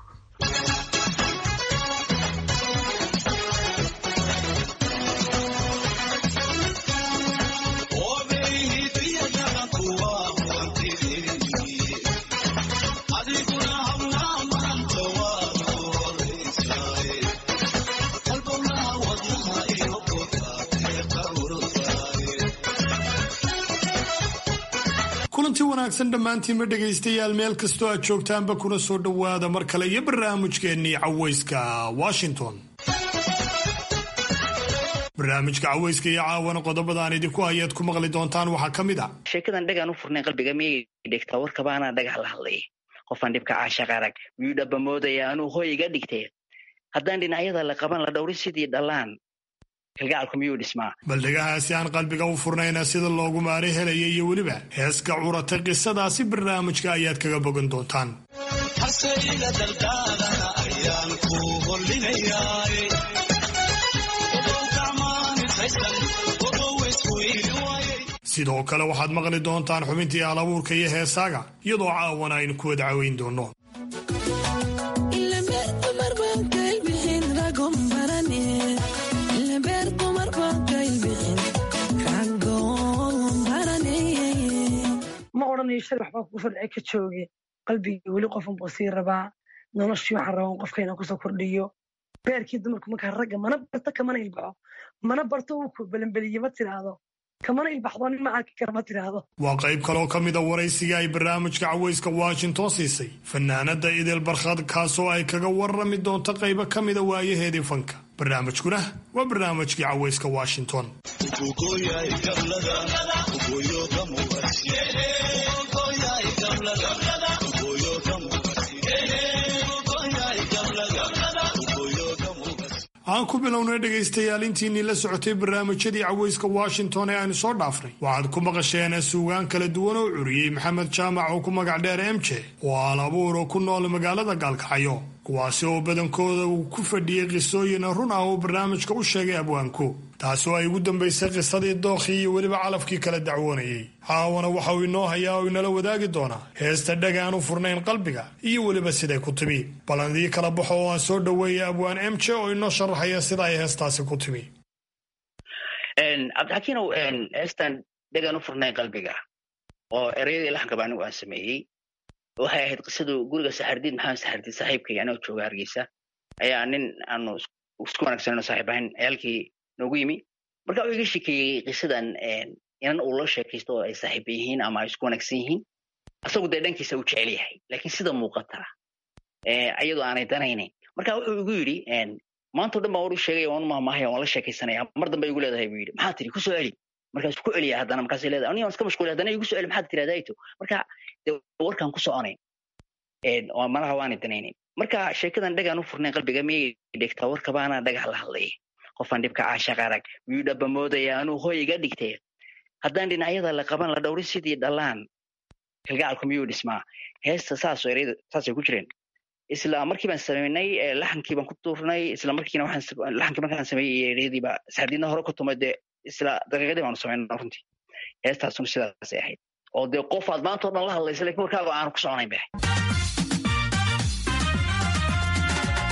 kulanti wanaagsan dhammaantiinma dhegaystayaal meel kastoo aad joogtaanba kuna soo dhowaada mar kale iyo barnaamijkeennii caweyska washington barnaamijka caweyska iyo caawana qodobada aan idinku hayaad ku maqli doontaan waxaa ka mid a sheekadan dhagaan u furnay qalbiga miyay dhigtaa warkabaanaa dhagax la hadlay qofaan dhibka caashaq arag miyuu dhaba moodaya anuu hooy iga dhigtee haddaan dhinacyada la qaban la dhowri sidii dhallaan kalgacalku miyuu dhismaa bal dhegahaasi aan qalbiga u furnayna sida loogu maari helaya iyo weliba heeska curata qisadaasi barnaamijka ayaad kaga bogan doontaan sidoo kale waxaad maqli doontaan xubintii alabuurka iyo heesaaga iyadoo caawana aynu ku wada caweyn doonno ma odhanayo shar waxbaa kugu soo dhacay ka jooge qalbigii weli qofun buu sii rabaa noloshii waxaan rabaa qofka inaan kusoo kordhiyo beerkii dumarku markaa ragga mana barto kamana ilbaxo mana barto uu ku belenbeliye ma tiraahdo kamana ilbaxdo nin ma arki kara ma tiraahdo waa qayb kaloo ka mida waraysiga ay barnaamijka caweyska washington siisay fanaanada idil barkhad kaasoo ay kaga warrami doonto qaybo ka mida waayaheedii fanka barnaamijkuna waa barnaamijkii caweyska washington aan ku bilownay dhegaystayaal intiinii la socotay barnaamijyadii caweyska washington ee aynu soo dhaafnay waxaad ku maqasheen suugaan kala duwan oo curiyey maxamed jaamac oo ku magac dheer emje oo aal abuur oo ku nool magaalada gaalkacyo kuwaasi oo badankooda uu ku fadhiyey qisooyin run ah oo barnaamijka u sheegay abwaanku taasi oo ay ugu dambaysay qisadii dookhii iyo weliba calafkii kala dacwoonayey caawana waxa uu inoo hayaa oo inala wadaagi doonaa heesta dheg aan u furnayn qalbiga iyo weliba siday ku timi ballandii kala baxo oo aan soo dhoweeyay abwaan emje oo inoo sharaxaya sida ay heestaasi ku timi cabdixakiinow heestan dheg aan u furnayn qalbiga oo ereyadii laxankaba anigu aan sameeyey waxay ahayd qisadu guriga saxardiid maxamed saxardiid saaxiibkay anoo jooga hargeysa ayaa nin aanu isku wanaagsanayno saaxiib ahayn ciyaalkii noogu yimi marka uu iga shekeeyey qisadan inan uu loo sheekaysto oo ay saaxiiba yihiin ama ay isku wanaagsan yihiin asagu dee dhankiisa uu jecel yahay laakiin sida muuqata iyadoo aanay danaynayn marka wuxuu igu yidhi maantao dhan baan war u sheegaya waan u mahmahaya waan la sheekaysanaya mar dambe igu leedahay buu yidhi maxaa tiri ku soo celi markaas ku celiya haddana markaasay leedahay aniga waan iska mashquulay haddana igu soo celi maxaad tirahdaa to marka dee warkaan ku soconayn malaha waanay danaynayn marka sheekadan dhagaan u furnayn qalbiga miyay dhigtaa warkabaanaa dhagax la hadlay qofaan dhibka caashaq arag miyuu dhaba moodaya anuu hooy iga dhigtee haddaan dhinacyada la qaban la dhowri sidii dhallaan kalgacalku miyuu dhismaa heesta saasoo ereyada saasay ku jireen isla markii baan samaynay laxankii baan ku tuurnay isla markiina waxaan laxankii markaan sameeyey ereyadiiba saxardiidna hore ku tumay dee isla daqiiqadii baanu samaynay runtii heestaasuna sidaasay ahayd oo dee qof aad maanta o dhan la hadlaysa lakin warkaaga aanu ku soconayn bay ahayd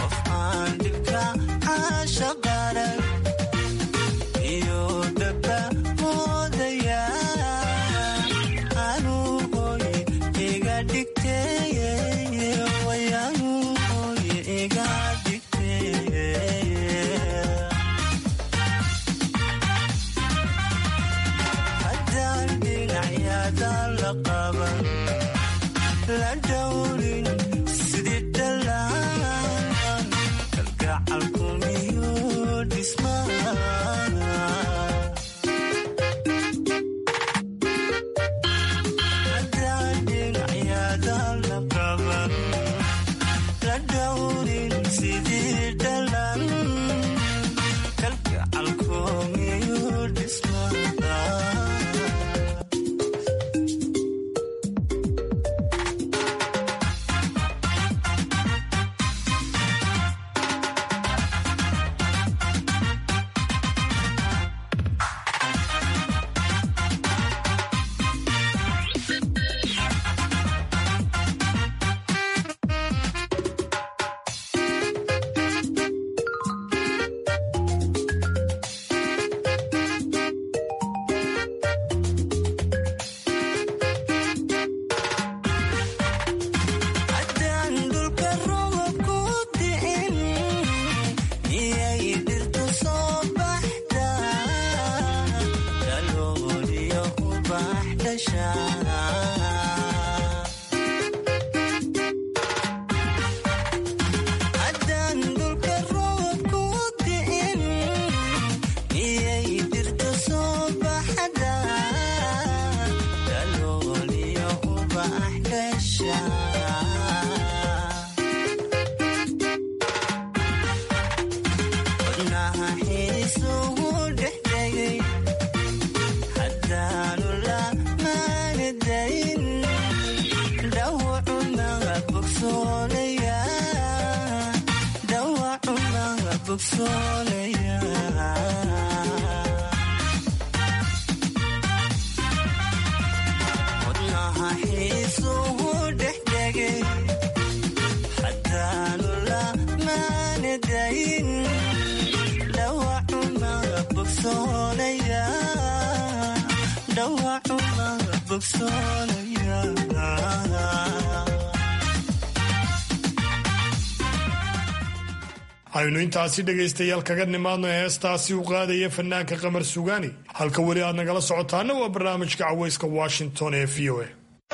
aynu intaasi dhegaystayaal kaga nimaadno heestaasi u qaadaya fanaanka qamar sugaani halka weli aad nagala socotaana waa barnaamijka cawayska washington ee v o a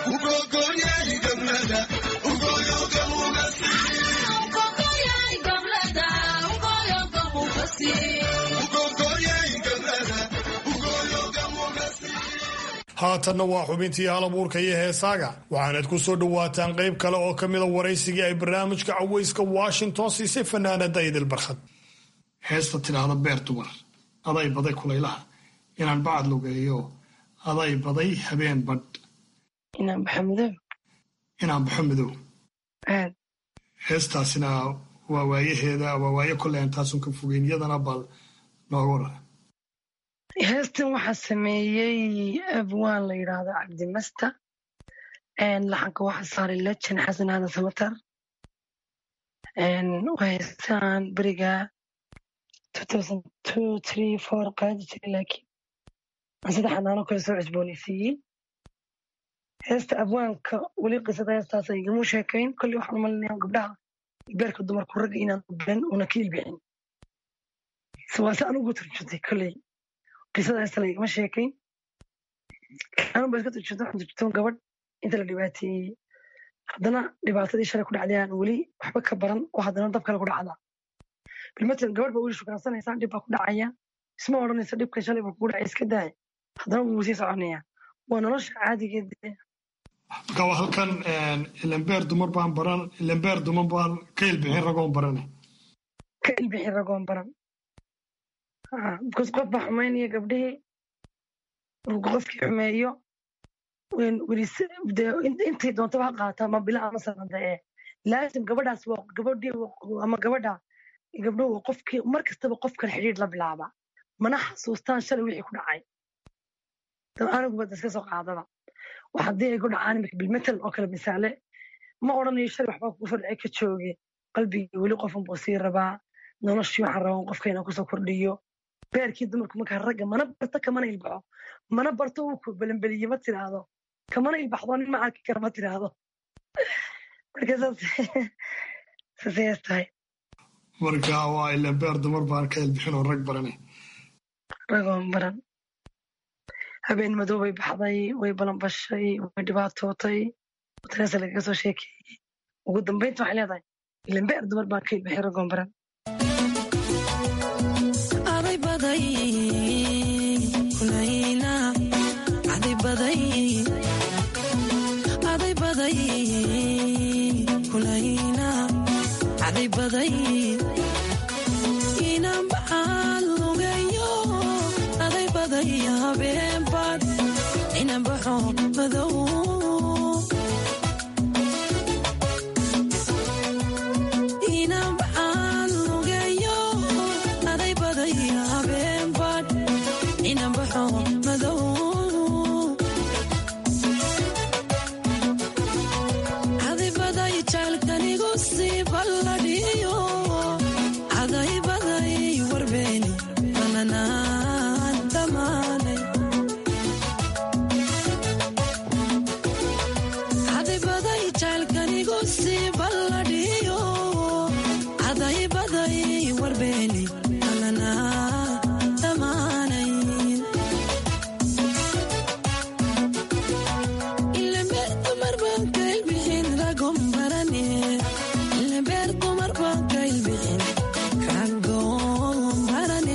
haatanna waa xubintii halabuurka iyo heesaaga waxaanad ku soo dhowaataan qayb kale oo ka mida waraysigii ay barnaamijka cawayska washington siisay fanaanada idil barkhad heesta tidhaahda beer dumar aday baday kulaylaha inaan bacad lugeeyo aday baday habeen badh inaan baxo madow inaan baxo madow aad heestaasina waa waayaheeda waa waaye kolley aan taasun ka fogeyn iyadana bal nooga waran heestan waxaa sameeyey abwaan la yidhaahdo cabdimasta laxanka waxaa saaray lejan xasan aadan samatar waa heestaan beriga qaadi jiray laakiin aan saddex anaano kale soo cusboonaysiiyey heesta abwaanka weli qisada heestaas igama sheekayn kolley waxaan u malinaya gabdhaha beerka dumarku ragga inaan baran una ka ilbixin waase anugu turjuntay kolley qisada heesta laigama sheekayn anun ba iska turjunta waxaan turjuntoon gabadh inta la dhibaateeyey haddana dhibaatadii shalay ku dhacday aan weli waxba ka baran oo haddana dab kale ku dhacda bilmatalan gabadh baa weli shukaansanaysaa dhib baa ku dhacaya isma odhanaysa dhibkan shalay baa kugu dhacay iska daaya haddana wuu sii soconaya waa nolosha caadigeed marka waa halkan ilambeer dumar baan baran ilambeer dumar baan ka ilbixin ragoon barane ka ilbixin ragoon baran because qof baa xumaynaya gabdhihii qofkii xumeeyo intay doontaba ha qaata ma bila ama sanada ee laasim gabadhaas waa gabadhii ama gabadha gabdhuhu qofkii mar kastaba qofkan xidhiidh la bilaaba mana xasuustaan shalay wixii ku dhacay aniguba iska soo qaadaba wax haddii ay ku dhacaan imika bilmetal oo kale misaale ma odhanayo shalay waxbaa kugu soo dhacay ka jooge qalbigii weli qofun buu sii rabaa noloshii waxaan rabaa qofka inaan kusoo kordhiyo beerkii dumarku markaa ragga mana barto kamana ilbaxo mana barto uu ku belenbeliye ma tiraahdo kamana ilbaxdo nin ma arki kara ma tiraahdo marka saasay tahay marka waa ilan beer dumar baan ka ilbixin oo rag baranay ragoon baran habeen madow bay baxday way balanbashay way dhibaatootay taas lagaga soo sheekeeyey ugu dambeynta waxay leedahay ilan beer dumar baan ka ilbixin ragoon baran aday baday kulayna aday baday aday baday kulayna aday baday inaan baxaan lugeeyo aday baday habeen bad inaan baxo madow inaan baxaan lugeeyo aday baday habeen bad inaan baxo madow aday baday jaalkanigu sii balladhiyo aday baday warbeeni bananaan dhammaanay aday baday jaalkanigu sii balladhiyo aday baday warbeeni bananaan dhammaanay ilambeer dumar baan ka ilbixin ragon barane ilambeer dumar baan ka ilbixin ragon barane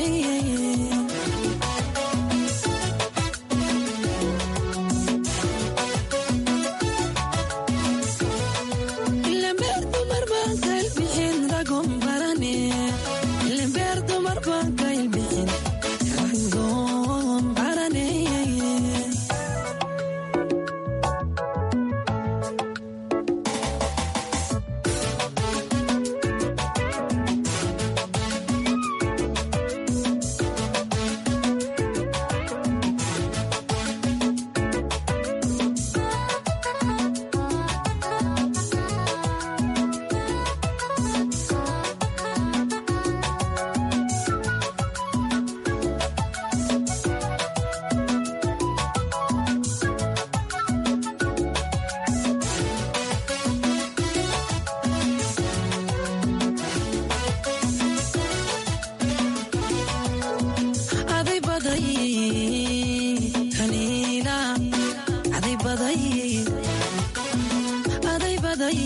ilambeer dumar baan ka ilbixin ragon barane ilambeer dumar baan ka ilbixin ragon barane aday baday kaniina aday baday aday baday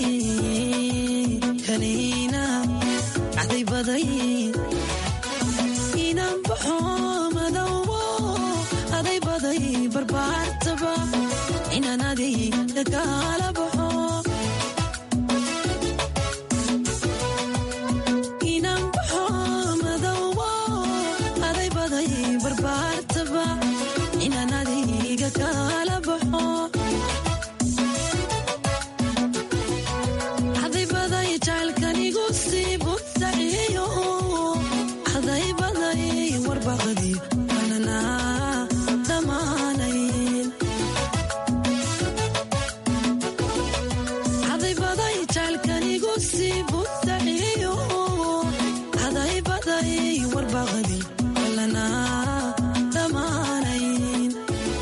kaniina aday baday inaan baxo madowo aday baday barbaartaba inaan adiga kaala baxo inaan baxo madowo aday baday barbaartaba inaan adiga kaala baxo aday baday jaalkanigu sii butaciyo aday baday warbaqdi bananaa dhammaanayn aday baday jaalkanigu sii butaciyo aday baday warbaqdi balanaa dhammaanayn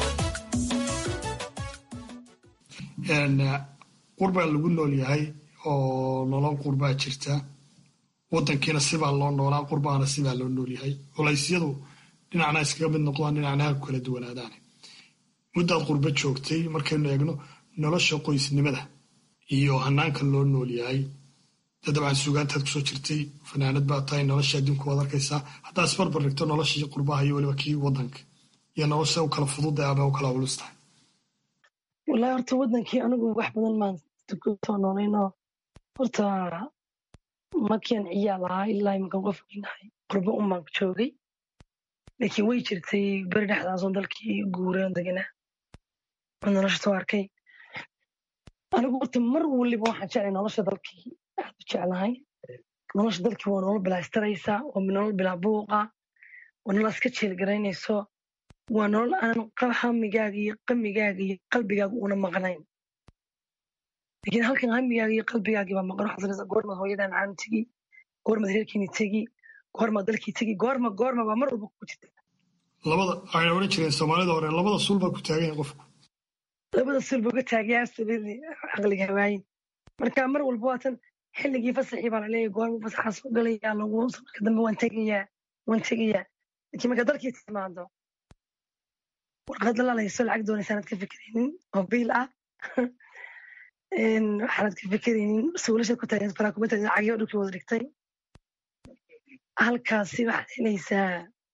qurbaa lagu nool yahay oo nolol qurbaa jirta wadankiina sibaa loo noolaa qurbaana sibaa loo nool yahay culaysyadu dhinacna iskaga mid noqdaan dhinacna ha ku kala duwanaadaan muddaad qurbo joogtay markaynu eegno nolosha qoysnimada iyo hanaanka loo nool yahay dee dabcan sugaantaad kusoo jirtay fanaanad baa tahay nolosha adduunka waad arkaysaa haddaa isbarbar dhigto noloshii qurbaha iyo weliba kii wadanka iyo nolosha u kala fudud ama u kala culus tahay wallaahi horta wadankii anigu wax badan maan soo noolayno horta markian ciyaal ahaa ilaa iminkan qof weynahay qurbo un baan joogay laakiin way jirtay beri dhexdaasoon dalkii guureen deganaa oo nolosha soo arkay anigu horta mar waliba waxaan jeclay nolosha dalkii aad u jeclahay nolosha dalkii waa nolol bilaastaraysa waa nolol bilaa buuqa waa nolol iska jeelgaraynayso waa nolol aan hamigaaga iyo qamigaaga iyo qalbigaaga una maqnayn laakiin halkan hamigaagi iyo qalbigaagii baa maqan waxaad sanaysaa goormaad hooyadaa macaan tegi goormaad reerkiini tegi goormaad dalkii tegi goorma goorma baa mar walba ku jirta labada waxayna odhan jireen soomaalida hore labada suul baa ku taagan yahay qofku labada sul buu ka taagaya absolutely caqliga hawaayin marka mar walba waatan xilligii fasaxii baa laleeyahay goorma fasaxaa soo galaya lagu marka dambe waan tegayaa waan tegayaa laakiin marka dalkii timaado warqad lalaalayso lacag doonaysa aanad ka fikeraynin oo biil ah waxaanad ka fikeraynin suulashaad ku taagan faraa kuma taagan cagyo dhulkii wada dhigtay halkaasi waxaad helaysaa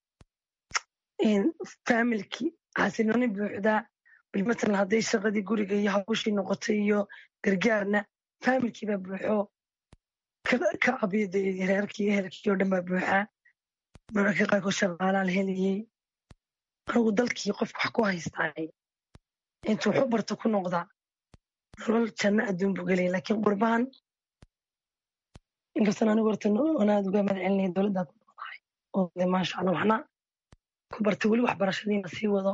familki xasilooni buuxda bilmatalan hadday shaqadii guriga iyo hawshii noqotay iyo gargaarna familkii baa buuxo ka abiyada reerkii ehelkii oo dhan baa buuxa mararka qaarkood shaqaalaa la helayay anigu dalkii qofka wax ku haystaay intuu wax u barto ku noqdaa nolol janno adduun buu gelaya laakiin qurbahan inkastan anigu horta wanaad uga mahad celinaya dowladdaa ku noqdahay oo de maasha allah waxna ku bartay weli waxbarashadiina sii wado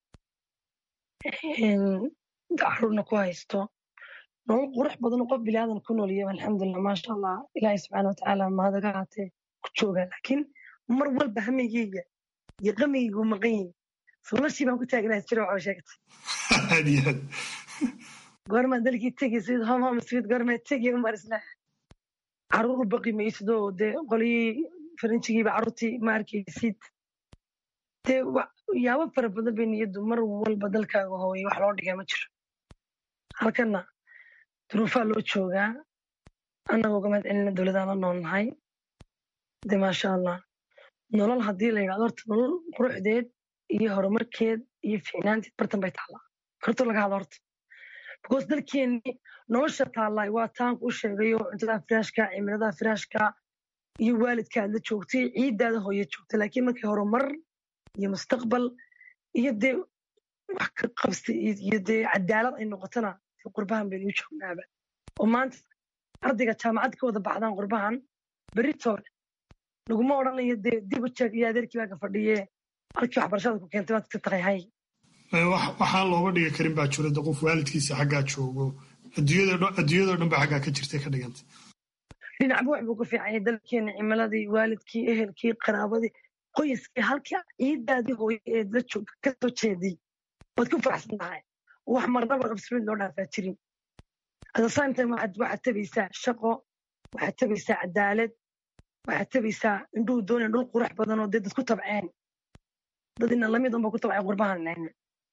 caruurna ku haysto nolol qurux badan qof bilaadan ku nooliyaba alxamdulilah maasha allah ilaahay subxaana watacaala mahadaga haatee ku joogaa laakiin mar walba hamigeyga iyo qamigeygu maqan yihin sulashii baan ku taagnaha jiro waxoo sheegtay aad iyo aad goormaa dalkii tegi sid hom hom sweet goormaa tegi umar isla caruur u baqi maysidoo dee qolyii faranjigiiba caruurtii ma arkaysid dee yaabo fara badan bay niyaddu mar walba dalkaaga hooyay wax loo dhigaa ma jiro halkana duruufaa loo joogaa annagoo uga mahad celina dowladaan la noolnahay de maasha allah nolol haddii la yidhahdo horta nolol quruxdeed iyo horumarkeed iyo fiicnaanteed bartan bay taallaa horta laga hadlo horta because dalkeenni nolosha taallaa waa taanku u sheegayo cuntada firaashka cimilada firaashka iyo waalidkaad la joogtay ciiddaada hooye joogtay laakiin markii horumar iyo mustaqbal iyo dee wax ka qabsta iyo dee cadaalad ay noqotona qurbahan baynu u joognaaba oo maanta ardayga jaamacad ka wada baxdaan qurbahan beritoole laguma odhanayo dee dib u jeeg iyo adeerkii baa ka fadhiye halkii waxbarashada ku keentay waad ka taqay hay waxaan looga dhigi karin baa jira de qof waalidkiisa xaggaa joogo adduunyadoo dhan ba xaggaa ka jirtay ka dhigantay dhinacba wax buu ku fiicanya dalkeena cimiladii waalidkii ehelkii qaraabadii qoyskii halkii ciidaadii hooye ee la joog ka soo jeeday waad ku faraxsan tahay wax marnaba absolute loo dhaafaa jirin at the same time waxaad waxaad tabaysaa shaqo waxaad tabaysaa cadaalad waxaad tabaysaa indhuhu doonaya dhul qurux badan oo dee dad ku tabceen dad ina lamid unba ku tabcay qurbahan nayna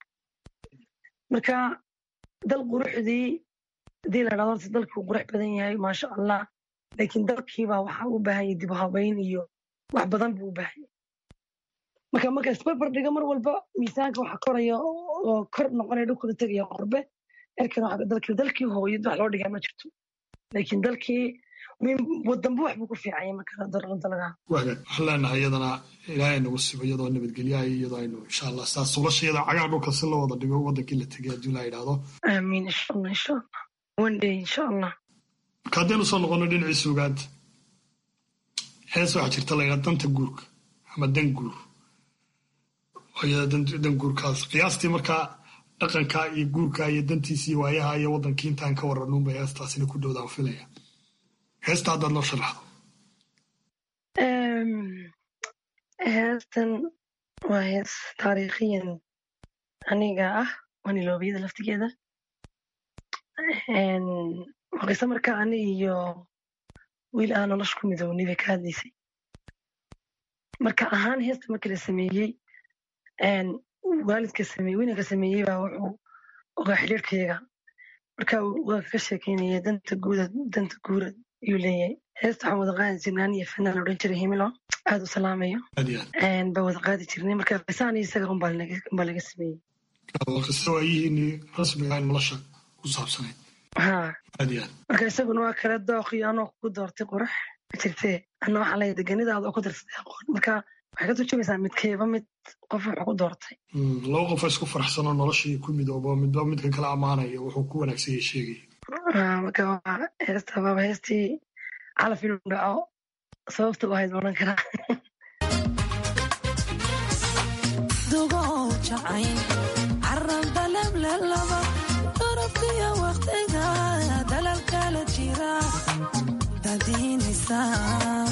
marka dal quruxdii hadii la dhahdo horta dalkuu qurux badan yahay maasha allah laakiin dalkiibaa waxa u baahan yahay dib u habayn iyo wax badan buu u baahan yahay marka marka isbarbar dhiga mar walba miisaanka waxa koraya oo kor noqonaya dhulkuna tegaya qurbe erkan waxa dalkii dalkii hooyad wax loo dhigaa ma jirto laakiin dalkii wadanba wax buu ku fiicanya marka darqanta laga wagaag waxaan leenahay iyadana ilaahay nagu sibo iyadoo nabadgelyaha iyadoo aynu insha allah saa sulashayada cagaa dhulka si loo wada dhigo wadankii la tegay haddii la yidhaahdo aamiin insha allah insha allah one day insha allah marka haddaynu soo noqono dhinacii sugaanta hees waxaa jirta la yidhahda danta guurka ama dan guur dan guurkaas qiyaastii markaa dhaqanka iyo guurka iyo dantiisa iyo waayaha iyo wadankii intaan ka waranuunba heestaasina ku dhowdaan filaya heesta haddaad noo sharaxdo heestan waa hees taariikhiyan aniga ah waa niloobiyada laftigeeda waa qiso markaa ani iyo wiil aan nolosha ku midownay bay ka hadlaysay marka ahaan heesta markii la sameeyey waalidka sameeyey wiinanka sameeyey baa wuxuu ogaa xidhiirkayaga marka waa kaga sheekeynaya danta guuda danta guura ayuu leeyahay heesta waxaan wada qaadi jirnay aniyo fanaan odhan jiray himilo aad u salaamayo baa wada qaadi jirnay marka qisaan iyo isaga unbaa laga sameeyey qiso waayihiini rasmiga nolosha ku saabsanayd ha aad iyo aad marka isaguna waa kala dooqiyo anoo kugu doortay qurux jirtee anna waxaa leeyahay deganidaada oo ku darsatay aqoon marka waxay ka turjumaysaa midkeeba mid qof wuxuu ku doortay laba qof isku faraxsanoo noloshii ku midoobo midba midka kala ammaanaya wuxuu ku wanaagsan yahay sheegaya marka waa heesta baaba heestii calaf inuu dhaco sababta u ahayd odhan karaa dugo jacayl carab dalab lelaba darabkiyo waqtiga dala daganaysaa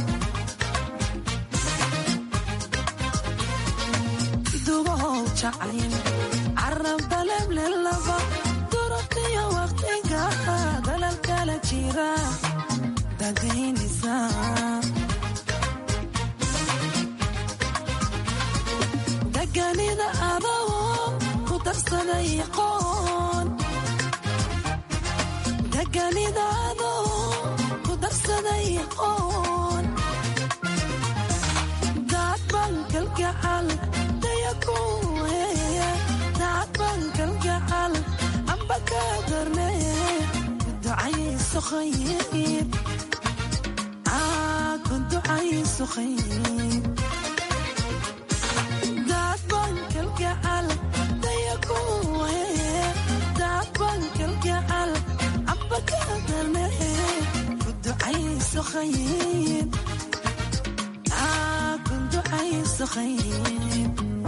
dugow jacayl carab daleblelaba durabkiyo waqtiga dalalkala jira dagaynaysaa daganida adoo ku darsaday qoon daganida adoo ku darsaday qoon daad bankalgacal dayakuweeye daad bankalgacal amba ka darnee ku ducayso khayr aa ku ducayso khayr daad bankalgacal dayakuweeye daad bankalgacal amba ka darnee ku ducayso khayr aa ku ducayso khayr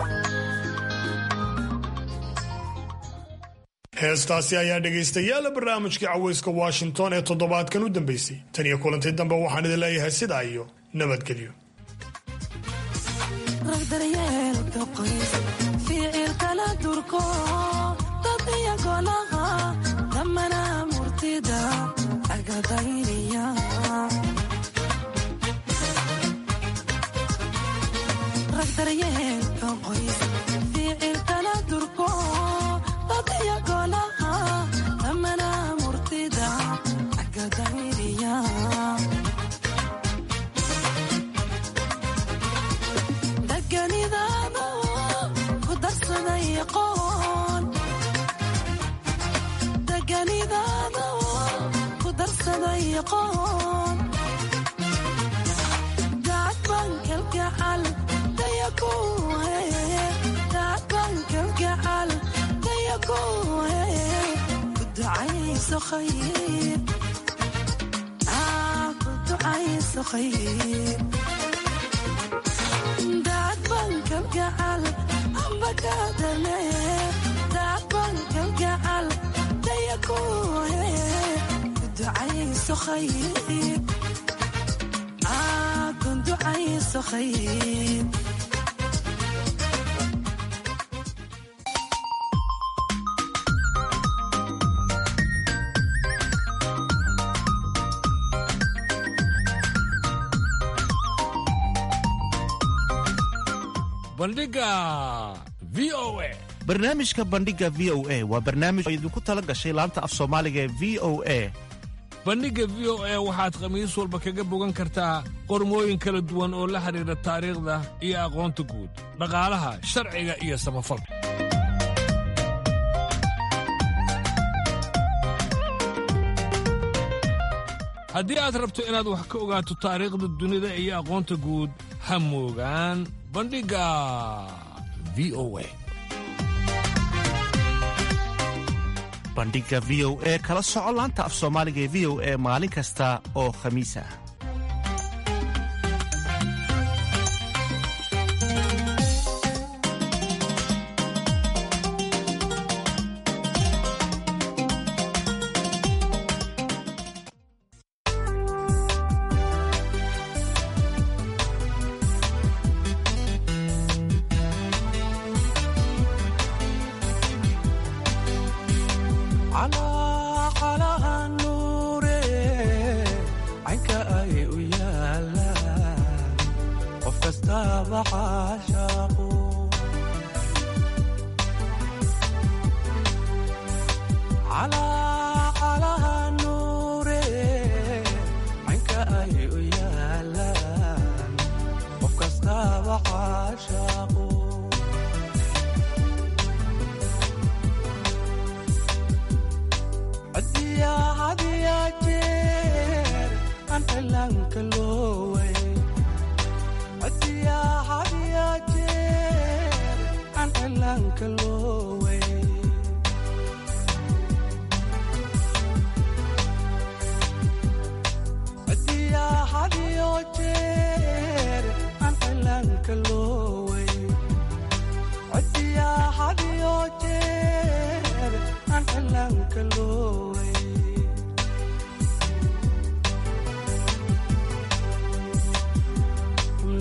heestaasi ayaa dhegaystayaala barnaamijkii caweyska washington ee toddobaadkan u dambeysay tan iyo kulantii dambe waxaan idin leeyahay sidaa iyo nabadgelyo rag daryeelka qoys ficilkala durko dad iyo golaha damana murtida agadayriya rag daryeelka qoys ficilkala durko dad iyo golaha damana murtida agadayriya daganidaada ku darsaday qoon daganidaada ku darsaday qoon daad bankalgacal dayakuweeye daad bankalgacal dayakuweeye ku ducayso khayr aa ku ducayso khayr daad bankalgacal amba ka darnee daad bankalgacal dayakuweeye ku ducayso khayr aa ku ducayso khayr bandhiga v o a barnaamijka bandhiga v o a waa barnaamij oo idinku tala gashay laanta af soomaaliga ee v o a bandhigga v o a waxaad khamiis walba kaga bogan kartaa qormooyin kala duwan oo la xidhiidha taariikhda iyo aqoonta guud dhaqaalaha sharciga iyo samafalka haddii aad rabto inaad wax ka ogaato taariikhda dunida iyo aqoonta guud ha moogaan bandhigga v o a bandhiga v o e kala soco laanta af soomaaliga ee v o e maalin kasta oo khamiis ah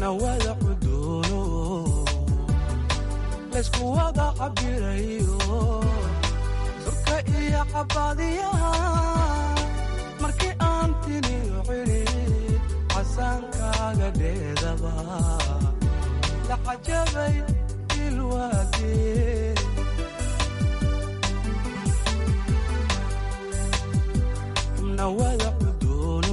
xubnawada cuduuno laysku wada cabirayo surka iyo cabadiyaha markii aan tiniyo cidhid casaankaaga dheedaba la cajabay ilwaadee xubnawada cuduuno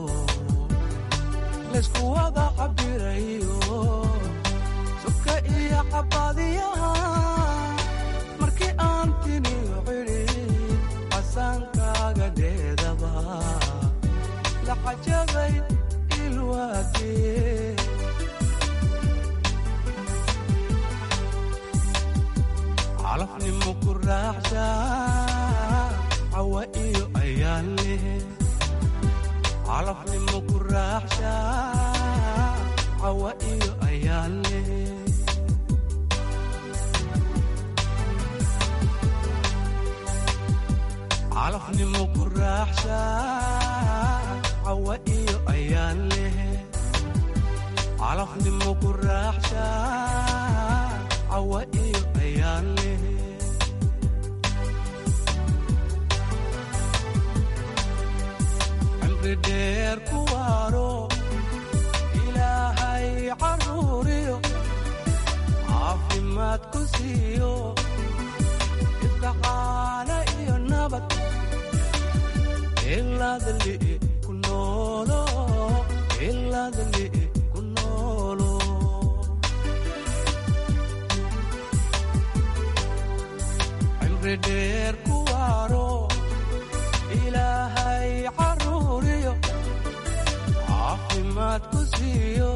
laysku wada cabirayo surka iyo cabadiyaha markii aan tiniyo cidhid casaankaaga dheedaba la cajabay ilwaadee calafnimo ku raaxsha cawa iyo ayaan leh calafnimo ku raaxsha cawa iyo ayaan leh calafnimo ku raaxsha cawa iyo ayaan leh calafnimo ku raaxsha cawa iyo ayaan leh cimri dheer ku waaro ilaahay caruuriyo caafimaad ku siiyo ibkacaana iyo nabad ilaadli ku noolo ilaadli ku noolo cimri dheer ku waaro ilaahay caruuriyo caafimaad ku siiyo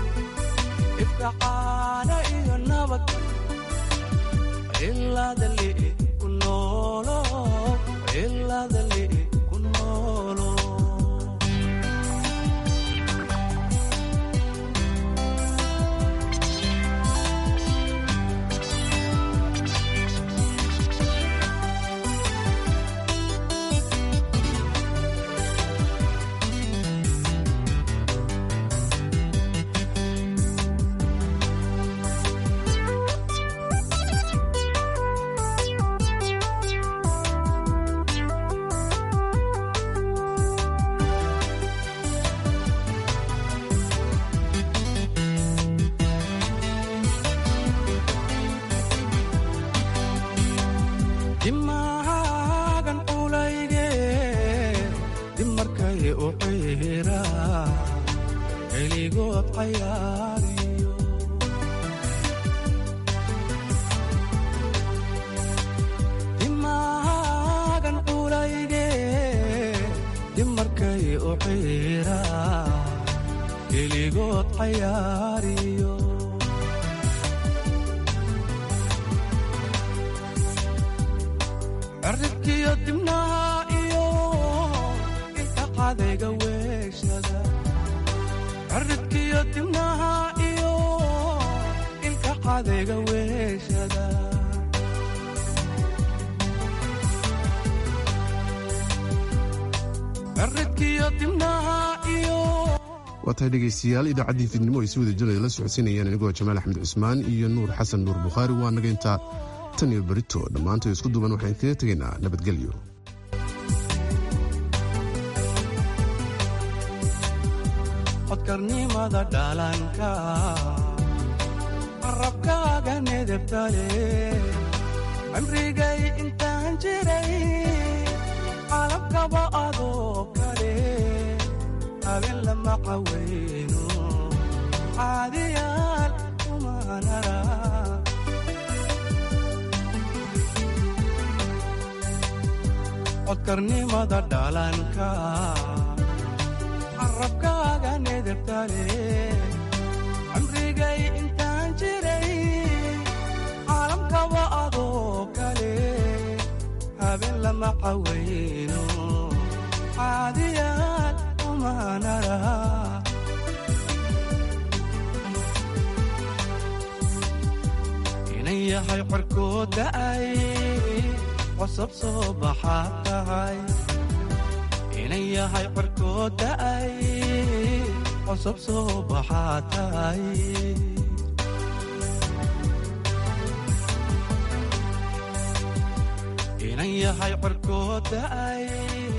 ibkacaana iyo nabad ilaadli ku noolo ilaadli ku noolo dimaagan culayge dib markay u ciira keligood cayaariyo dimaagan culayge dib markay u ciira keligood cayaariyo cirribkiyo dibnaha iyo inta cadayga weeshada cirribkiyo dibnaha iyo ilka cadayga weeshada cirribkiyo dibnaha iyo waa tahay dhegaystayaal idaacaddii fidnimo ay si wada jiraya la socodsiinayaan anigoo jamaal axmed cusmaan iyo nuur xasan nuur bukhaari waa naga intaa tan iyo berito dhammaantood isku duban waxaan kaga tegaynaa nabadgelyo codkarnimada dhalanka qarabkaaga nedebtale cimrigay intaan jiray qalabkaba adoo kale habeen lama cawayno caadiyaal umanara codkarnimada dhalanka carabkaaga nedebtale cimrigay intaan jiray caalamkaba adoo kale habeen lama cawayno caadiyaad umanara inan yahay corkood da'ay cosab soo baxaad tahay inan yahay corkood da'ay cusub soo baxaa tahay inan yahay corkoo da'ay